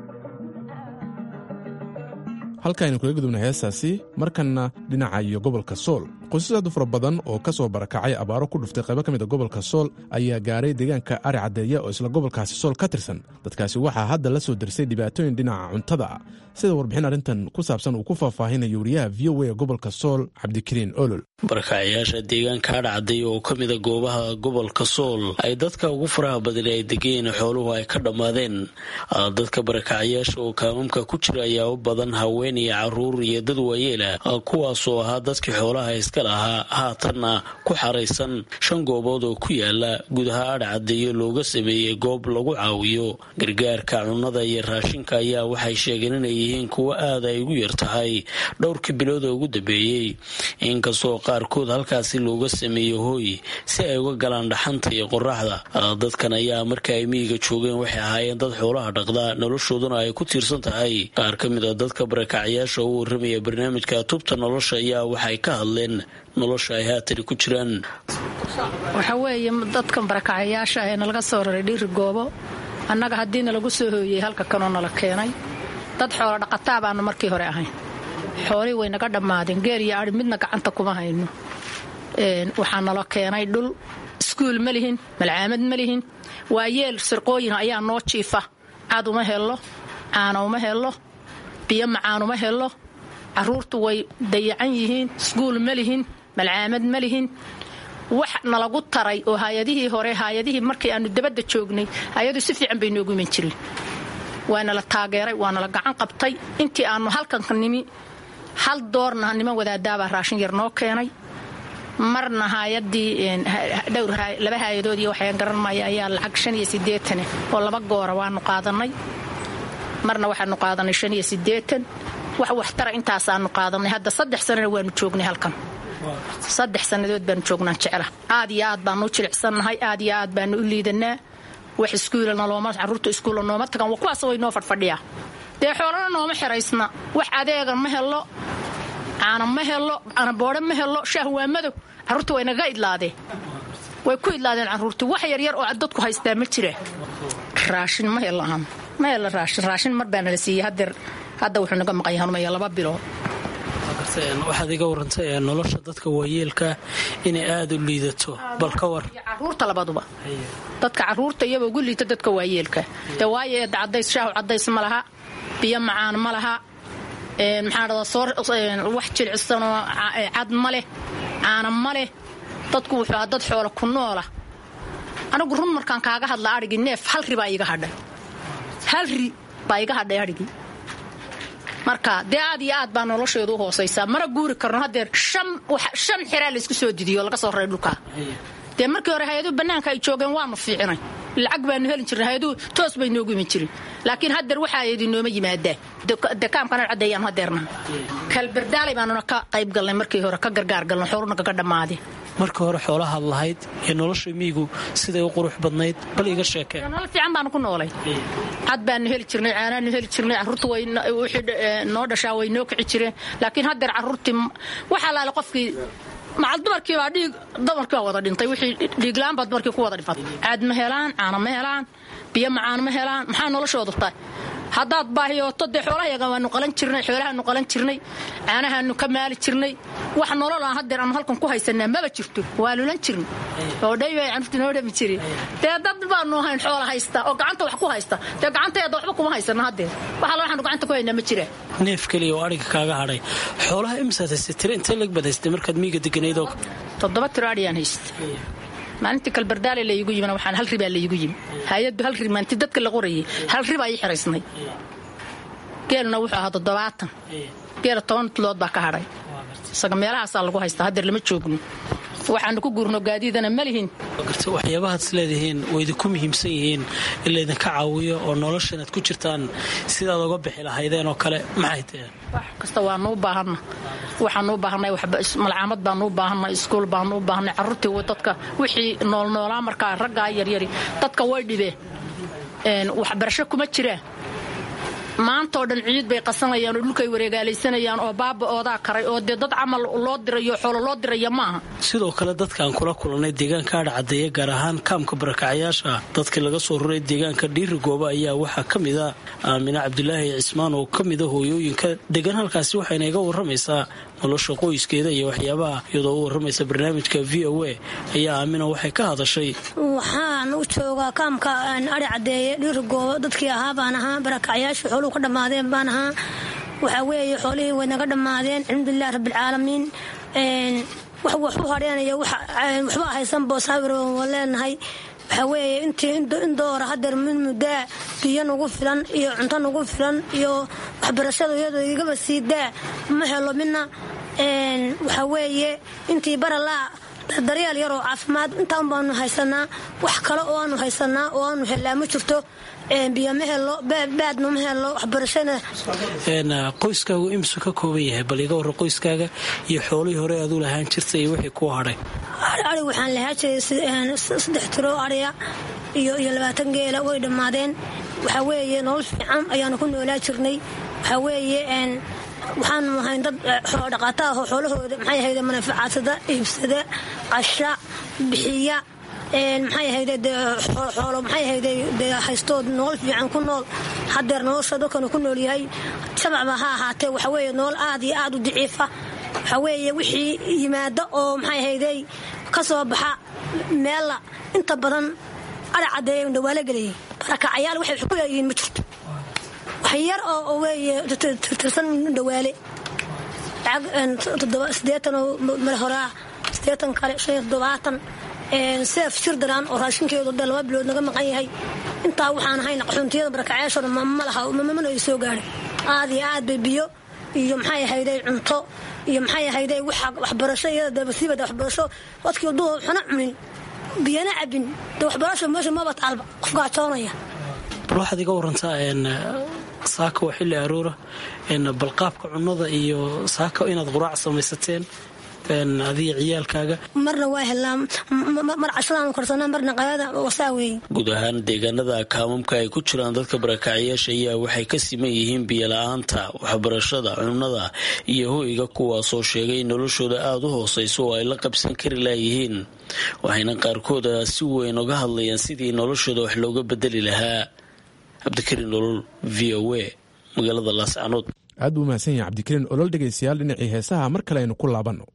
halkaaynu kaga gudubna heestaasi markanna dhinaca iyo gobolka sool qoysas aad u fara badan oo ka soo barakacay abaaro ku dhuftay qaybo ka mid a gobolka sool ayaa gaaray deegaanka ari caddeeya oo isla gobolkaasi sool ka tirsan dadkaasi waxaa hadda la soo dersay dhibaatooyin dhinaca cuntada ah sida warbixin arrintan ku saabsan uu ku faahfaahinayo wariyaha v o a ee gobolka sool cabdikariin olol barakacayaasha deegaanka adhacday oo ka mida goobaha gobolka sool ay dadka ugu faraha badan ay degeen xooluhu ay ka dhammaadeen dadka barakacayaasha oo kaamamka ku jira ayaa u badan haween iyo caruur iyo dad waayeela kuwaasoo ahaa dadkii xoolaha iska lahaa haatanna ku xaraysan shan goobood oo ku yaala gudaha adhacaddeeyo looga sameeyey goob lagu caawiyo gargaarka cunnada iyo raashinka ayaa waxay sheegeen inay yihiin kuwo aad ay ugu yar tahay dhowrkii bilood oo ugu dambeeyey inkastoo qaarkood halkaasi looga sameeyo hooy si ay uga galaan dhaxanta iyo qoraxda dadkan ayaa marka ay miyiga joogeen waxay ahaayeen dad xoolaha dhaqda noloshooduna ay ku tiirsan tahay qaar ka mid a dadka barakacyaasha u warramaya barnaamijka tubta nolosha ayaa waxay ka hadleen nolosha ay haatani ku jiraan waxa weeye dadkan barakacayaasha ee nalaga soo raray dhiiri goobo annaga haddiina lagu soo hooyey halka kanoo nala keenay dad xoolo dhaqataa baanu markii hore ahayn xoolihii way naga dhammaadeen geel iyo ai midna gacanta kuma hayno waxaa nala keenay dhul iskuul ma lihin malcaamad ma lihin waa yeel sirqooyin ayaa noo jiifa cad uma helo caana uma helo biyo macaan uma helo caruurtu way dayacan yihiin iskuul ma lihin malcaamad ma lihin wax nalagu taray oo hay-adihii hore hay-adihii markii aanu dabadda joognay hay-adu si fiican bay noogu iman jireen waa nala taageeray waa nala gacan qabtay intii aanu halkanka nimi hal doorna niman wadaadaabaa raashin yar noo keenay marna hayadii dhowr laba hay-adood iyo waxaan garan maya ayaa lacag shan iyo siddeetane oo laba goora waanu qaadanay marna waxaanu qaadanay shan iyo siddeetan wax waxtara intaasaanu qaadanay hadda saddex sanana waanu joognay halkan saddex sannadood baanu joognaan jecla aad iyo aad baanu u jilicsannahay aad iyo aad baanu u liidanaa wax iskuula nalooma caruurta iskuulla nooma tagan waa kuwaas way noo fadhfadhiyaa dee xoolana nooma xiraysna wax adeega ma helo caana ma helo canaboodhe ma helo shaah waa madow carruurta way naga idlaadeen way ku idlaadeen carruurtii wax yaryar oo dadku haystaa ma jira raashin ma helo ma helo raashin raashin mar baa nala siiyey hadeer hadda wuxuu naga maqan yahay numaya laba bilood waxaad iga warantay nolosha dadka waayeelka inay aada u liidato bal ka war caruurta labaduba dadka caruurta iyaba ugu liita dadka waayeelka dee waayo eedda cadays shaahu cadays ma laha biyo macaan ma laha maxaa dhada soo wax jilicsanoo cad ma leh caana ma leh dadku wuxuu ahaa dad xoola ku noola anigu run markaan kaaga hadla adhigii neef hal ri baa iiga hadhay hal ri baa iga hadhay adhigii marka dee aad iyo aad baa nolosheedu u hoosaysaa mana guuri karno hadeer shan xiraa laysku soo didiyo laga soo raray dhulkaa dee markii hore hay-aduhu bannaanka ay joogeen waanu fiicinay lacag baanu helin jirnay hay-aduhu toos bay noogu iman jirin laakiin hadeer waxaa idinooma yimaadaan dekaamkana caddeeyaan hadeerna kalberdaalay baanuna ka qayb galnay markii hore ka gargaar galnay xooluna kaga dhammaadeen marka hore xoolahaad lahayd iyo nolosha miyigu siday u qurux badnayd bal iga sheekee nolol fiican baanu ku noolay cad baanu heli jirnay caanaanu heli jirnay carruurta way wixii noo dhashaa way noo kici jireen laakiin haddeer carruurtii waxaa laale qofkii macal dumarkii baa dhiig dumarkii baa wada dhintay wixii dhiiglaan baa dumarkii ku wada dhifatay caad ma helaan caano ma helaan biyo macaan ma helaan maxaa noloshoodu tahay haddaad baahiyooto dee xoolahayaga waanu qalan jirnay xoolahaanu qalan jirnay caanahaanu ka maali jirnay wax nolol aan haddeer aanu halkan ku haysanaa maba jirto waa lulan jirnay oo dhay bay canuurta noo dhami jireen dee dad baanu ahayn xoola haysta oo gacanta wax ku haysta dee gacanteeda waxba kuma haysana haddeer waxa waxaanu gacanta ku haynaa ma jiraan neef keliya oo adhiga kaaga hadhay xoolaha imisaad haystay tira intee lag baad haystay markaad miyiga deganayd oo toddoba tiro adhiyaan haystay maalintii kalbardaale laygu yimina waxaan hal ribaa laygu yimi hay-addu hal rib maalintii dadka la qorayay hal ribaa ii xiraysnay geeluna wuxuu ahaa toddobaatan geela toban tulood baa ka hadhay isaga meelahaasaa lagu haystaa haddeer lama joogno waxaanu ku guurno gaadiidana ma lihin waxyaabahaad is leedihiin oo idinku muhiimsan yihiin in laydinka caawiyo oo noloshan aad ku jirtaan sidaad oga bixi lahaydeen oo kale maxay tahe wax kasta waanuu baahanna waxaanuu baahanay malcaamad baanuu baahanay iskuul baanuu baahanay carruurtii dadka wixii noolnoolaa markaa raggaa yaryari dadka way dhibeen waxbarasho kuma jiraan maantao dhan ciid bay qasanayaan oo dhulkay wareegaalaysanayaan oo baaba oodaa karay oo dee dad camal loo dirayo xoolo loo diraya maaha sidoo kale dadkaan kula kulannay deegaanka adha caddeeya gaar ahaan kaamka barakacyaasha dadkii laga soo ruray deegaanka dhiiri gooba ayaa waxaa ka mid a aamine cabdulaahi cismaan oo ka mida hooyooyinka degan halkaasi waxayna iga warramaysaa nolosha qoyskeeda iyo waxyaabaha iyadoo u warramaysa barnaamijka v o a ayaa aamina waxay ka hadashay waxaan u joogaa kaamka adhi caddeeye dhiiri goobo dadkii ahaa baan ahaa barakacyaasha xooluhu ka dhammaadeen baan ahaa waxaa weeye xoolihii way naga dhammaadeen alxamdulilah rabbilcaalamiin wax wax u hadheenaya waxba haysan boosaawir waa leenahay waxaa weeye intii in doora hadeer mid muddaa biyo nagu filan iyo cunto nagu filan iyo waxbarashada iyadoo igaba sii daa ma helo midna waxaa weeye intii baralaa daryeel yaroo caafimaad intaan baanu haysanaa wax kale oo aanu haysanaa oo aanu helaa ma jirto biyo ma helo baadna ma helo waxbarashana qoyskaagu imisu ka kooban yahay bal iga warra qoyskaaga iyo xoolihii hore aad u lahaan jirtay iyo wixii kuu hadhay ari waxaan lahaa jiray saddex tiro ariya iyo iyo labaatan geela way dhammaadeen waxaa weeye nolol fiican ayaanu ku noolaa jirnay waxaa weeye waxaanu ahayn dad xoolodhaqaata ah oo xoolahooda maxay ahayde manafacaadsada iibsada qasha bixiya maxay ahayde dee xoolo maxay ahayde dee haystood nolol fiican ku nool hadeer nolosha dadkanu ku nool yahay shabacba ha ahaatee waxa weeye nolol aad iyo aad u daciifa waxaa weeye wixii yimaada oo maxay ahayde ka soo baxa meella inta badan adha caddeeya dhawaalo gelayay barakacayaal waxay wax ku leeyihiin ma jirto wax yar oo weeye tirsan dhawaale sideetan oo male horaa sideetan kale shan iyo toddobaatan seef shirdaraan oo raashinkeedu dee laba bilood naga maqan yahay intaa waxaan ahayna qaxuuntiyada barakacayaashooda ma laha mamana ay soo gaadhin aad iyo aad bay biyo iyo maxay ahayday cunto iyo maxay ahayday waxbarasho iyada deebasiiba de waxbarasho dadkii waduhu xuna cunin biyana cabin dee waxbarasho meesha maba taalba qof gaajoonaya bal waxaad iga warantaa saaka waa xilli aroora balqaabka cunnada iyo saaka inaad quraac samaysateen adiga ciyaalkaaga marna waa helnaa mar cashadaan korsanaa marna qadada wasaa weeye guud ahaan deegaanada kaamamka ay ku jiraan dadka barakacyaasha ayaa waxay ka siman yihiin biyola'aanta waxbarashada cunnada iyo hoyga kuwaasoo sheegay in noloshooda aada u hoosayso oo ay la qabsan kari laayihiin waxayna qaarkooda si weyn oga hadlayaan sidii noloshooda wax looga bedeli lahaa cabdikariin olol v o a magaalada laascanood aad buu mahadsan yahay cabdikariin olol dhegaystayaal dhinacii heesaha mar kale aynu ku laabanno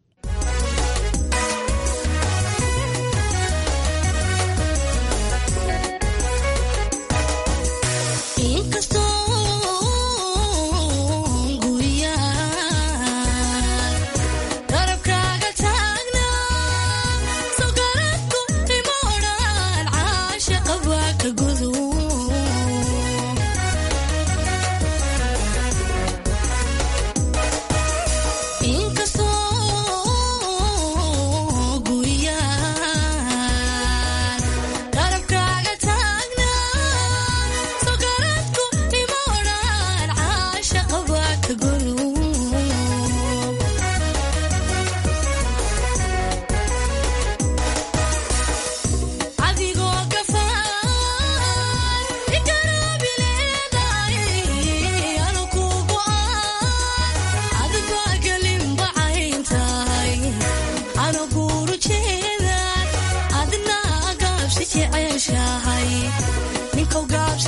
inkastoo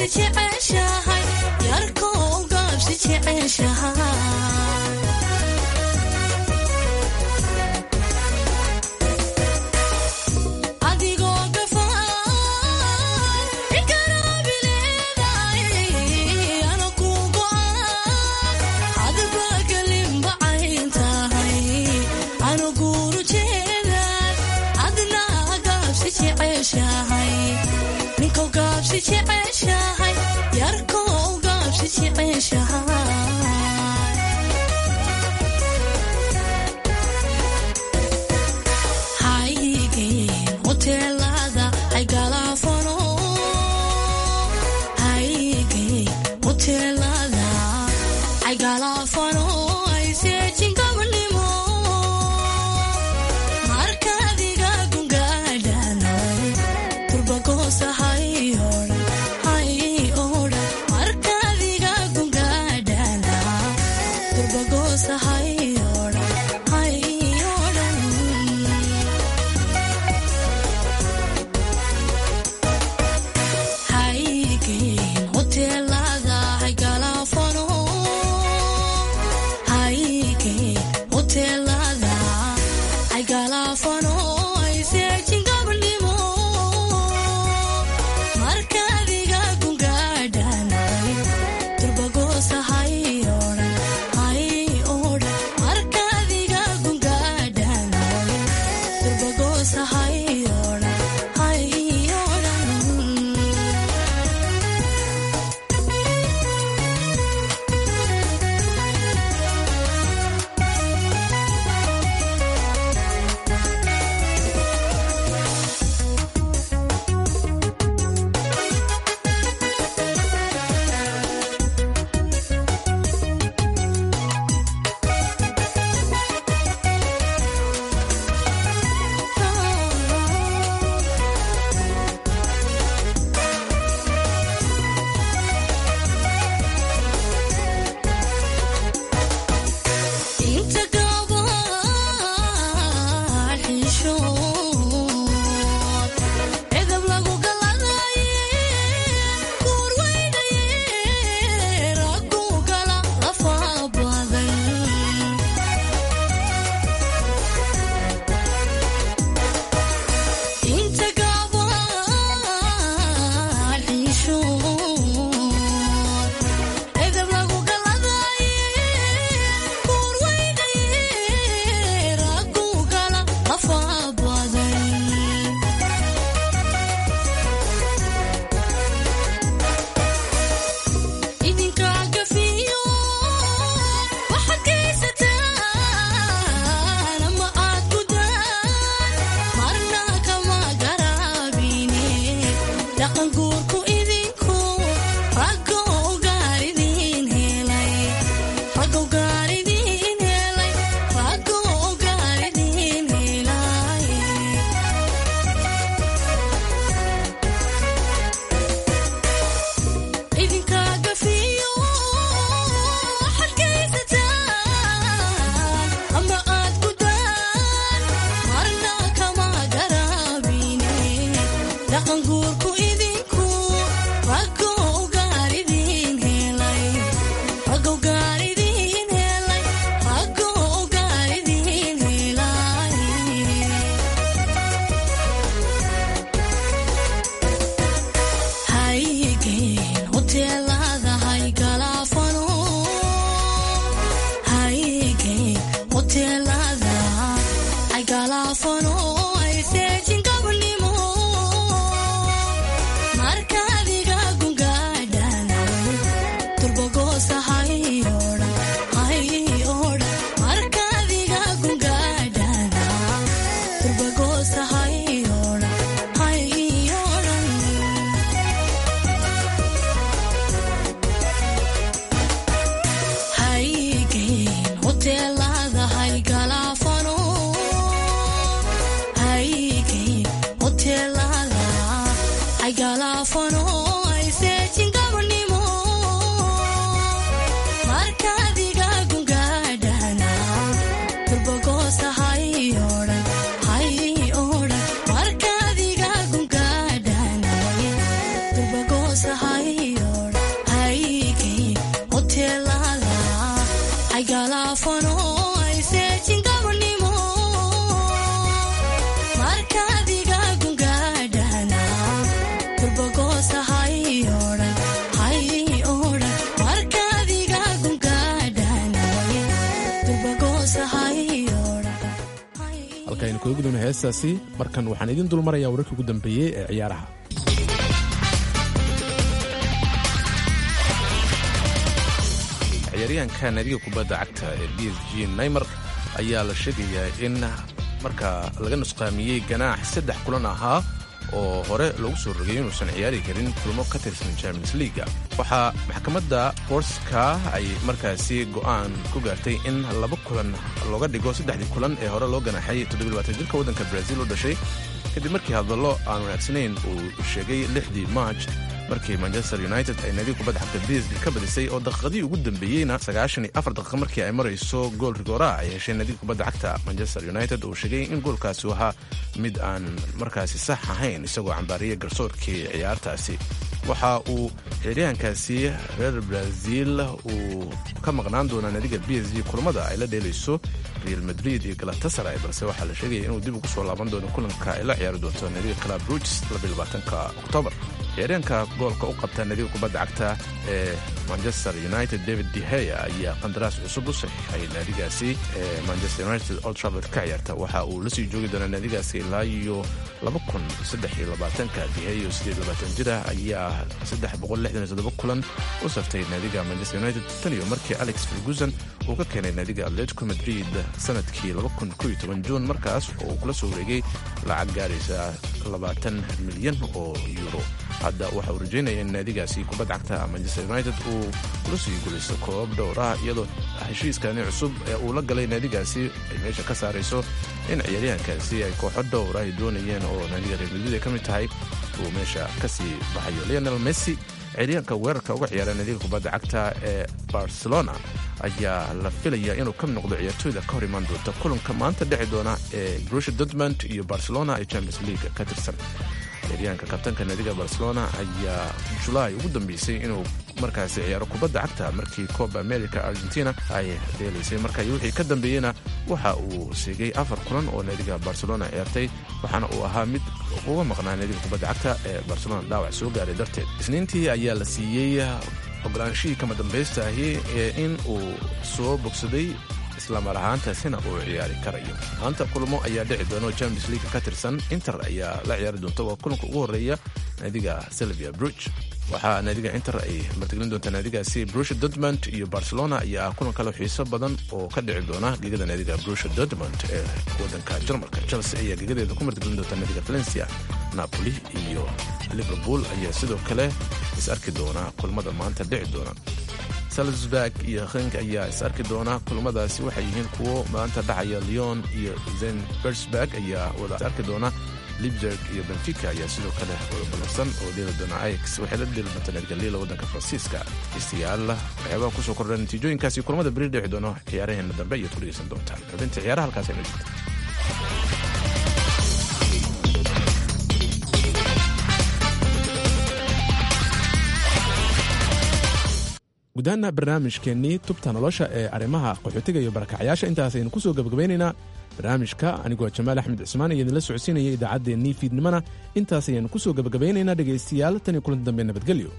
jeceshahay yarkow gaabsi jeceshahay adigoo gafaan ikaraabi leedahay ana ku go'an adbaa kalimba cayn tahay ana guuru jeedan adna gaabsi jeceshahay ninkow gaabsi jeceshahay yarkow gaabsi jeceshahay haygeen hoteelada ay galaafano haygeen hoteelada ay galaafano ay seejin gabanimo markaadiga gungaadhano turbagoosa hay odhan hay odhan markaadiga gungaadha heestaasi markan waxaan idiin dulmarayaa wararkii ugu dambeeyey ee ciyaaraha ciyaaryahanka naadiga kubadda cagta ee b s g naymar ayaa la sheegayaa in marka laga nusqaamiyey ganaax saddex kulan ahaa oo hore loogu soo rogay inuusan ciyaari karin kulmo ka tirsan champions leaga waxaa maxkamadda boorska ay markaasi go'aan ku gaartay in laba kulan looga dhigo saddexdii kulan ee hore loo ganaaxay jirka waddanka brazil u dhashay kadib markii hadallo aan wanaagsanayn uu sheegay lixdii march markii manchester united ay naadiga kubadda xagta bsg ka badisay oo daqiiqadii ugu dambeeyeyna sagaashan iyo afar daqiiqa markii ay marayso gool rigooraa ay heshay naadiga kubadda cagta manchester united uu sheegay in goolkaasi u ahaa mid aan markaasi sax ahayn isagoo cambaariyay garsoorkii ciyaartaasi waxa uu ciyaaryahankaasi reer brazil uu ka maqnaan doonaa naadiga b s g kulamada ay la dheelayso real madrid iyo galatasaray balse waxaa la sheegaya inuu dib ugu soo laaban doono kulanka ay la ciyaari doonto naadiga club ruges oktoobar ciyaaryahanka goolka u qabta naadiga kubadda cagta ee manchester united david deheya ayaa qandaraas cusub u saxiixay naadigaasi ee manchester united old trafford ka ciyaarta waxa uu la sii joogi doonaa naadigaasi ilaa iyo ka deheyo jira ayaa kulan u saftay naadiga manchester united tan iyo markii alex ferguson uu ka keenay naadiga atletico madrid sanadkii juun markaas oo uu kula soo wareegay lacag gaaraysa milyan oo euro hadda waxa uu rajaynaya in naadigaasi kubadda cagta manchester united uu kula sii gulaysto koob dhowr ah iyadoo heshiiskani cusub ee uu la galay naadigaasi ay meesha ka saarayso in ciyaaryahankaasi ay kooxo dhowr ay doonayeen oo naadiga reer madrid ay ka mid tahay uu meesha ka sii baxayo leonel messi ciyaaryahanka weerarka uga ciyaara naadiga kubadda cagta ee barcelona ayaa la filaya inuu ka mid noqdo ciyaartooyda ka hor imaan doonta kulanka maanta dhici doona ee brusha dortmund iyo barcelona ee champions league ka tirsan ciyaaryahanka kabtanka naadiga barcelona ayaa julaay ugu dambeysay inuu markaasi ciyaaro kubadda cagta markii coba america argentina ay dheelaysay marka wixii ka dambeeyeyna waxa uu siigay afar kulan oo naadiga barcelona ciyaartay waxaana uu ahaa mid uga maqnaa naadiga kubadda cagta ee barcelona dhaawac soo gaaray darteed isniintii ayaa la siiyey ogolaanshihii kama dambaysta ahi ee in uu soo bogsaday islamar ahaantaasina uu ciyaari karayo maanta kulmo ayaa dhici doona oo champions league ka tirsan inter ayaa la ciyaari doonta waa kulanka ugu horreeya naadiga selvia bruge waxaa naadiga inter ay martigelin doontaa naadigaasi brusha dortmund iyo barcelona ayaa ah kulan kale xiiso badan oo ka dhici doona gegada naadiga brusha dortmund ee wadanka jarmalka chelsea ayaa gegadeeda ku martigelin doonta naadiga valencia napoli iyo liverpool ayaa sidoo kale is arki doona kulmada maanta dhici doona salzburg iyo henk ayaa is arki doona kulmadaasi waxay yihiin kuwo maanta dhacaya leon iyo zenbersburg ayaa wada is arki doona libzerg iyo benfica ayaa sidoo kale wada ballansan oo dheeli doona ix waxay la dheeli doontaa naadgaliila waddanka faransiiska dhegeystayaal waxyaabaha kusoo kordha natiijooyinkaasi kulamada beri dhici doono ciyaaraheena dambe ayaad ku dhegeysan doontaan xubinta ciyaaraha halkaas ayna jirta gudahaana barnaamijkeennii tubta nolosha ee arrimaha qaxootiga iyo barakacyaasha intaas aynu ku soo gebagabaynaynaa barnaamijka anigoo jamaal axmed cismaan iyo idinla socodsiinaya idaacaddeenii fiidnimana intaas ayaanu ku soo gebagabaynaynaa dhegaystayaal tan iyo kulanti dambe nabadgelyo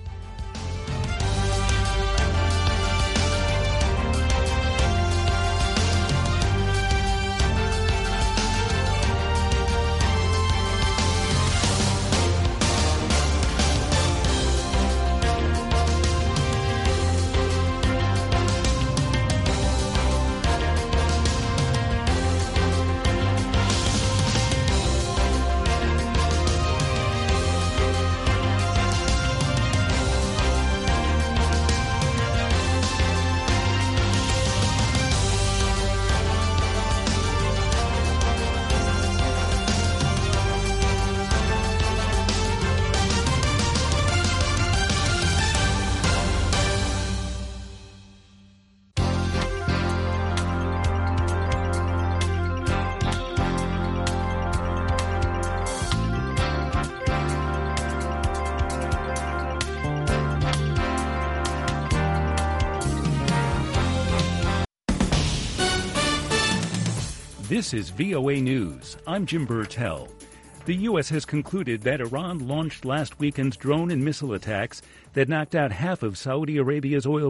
This is VOA News. I'm Jim Burtell. The U.S. has concluded that Iran launched last weekend's drone and missile attacks that knocked out half of Saudi Arabia's oil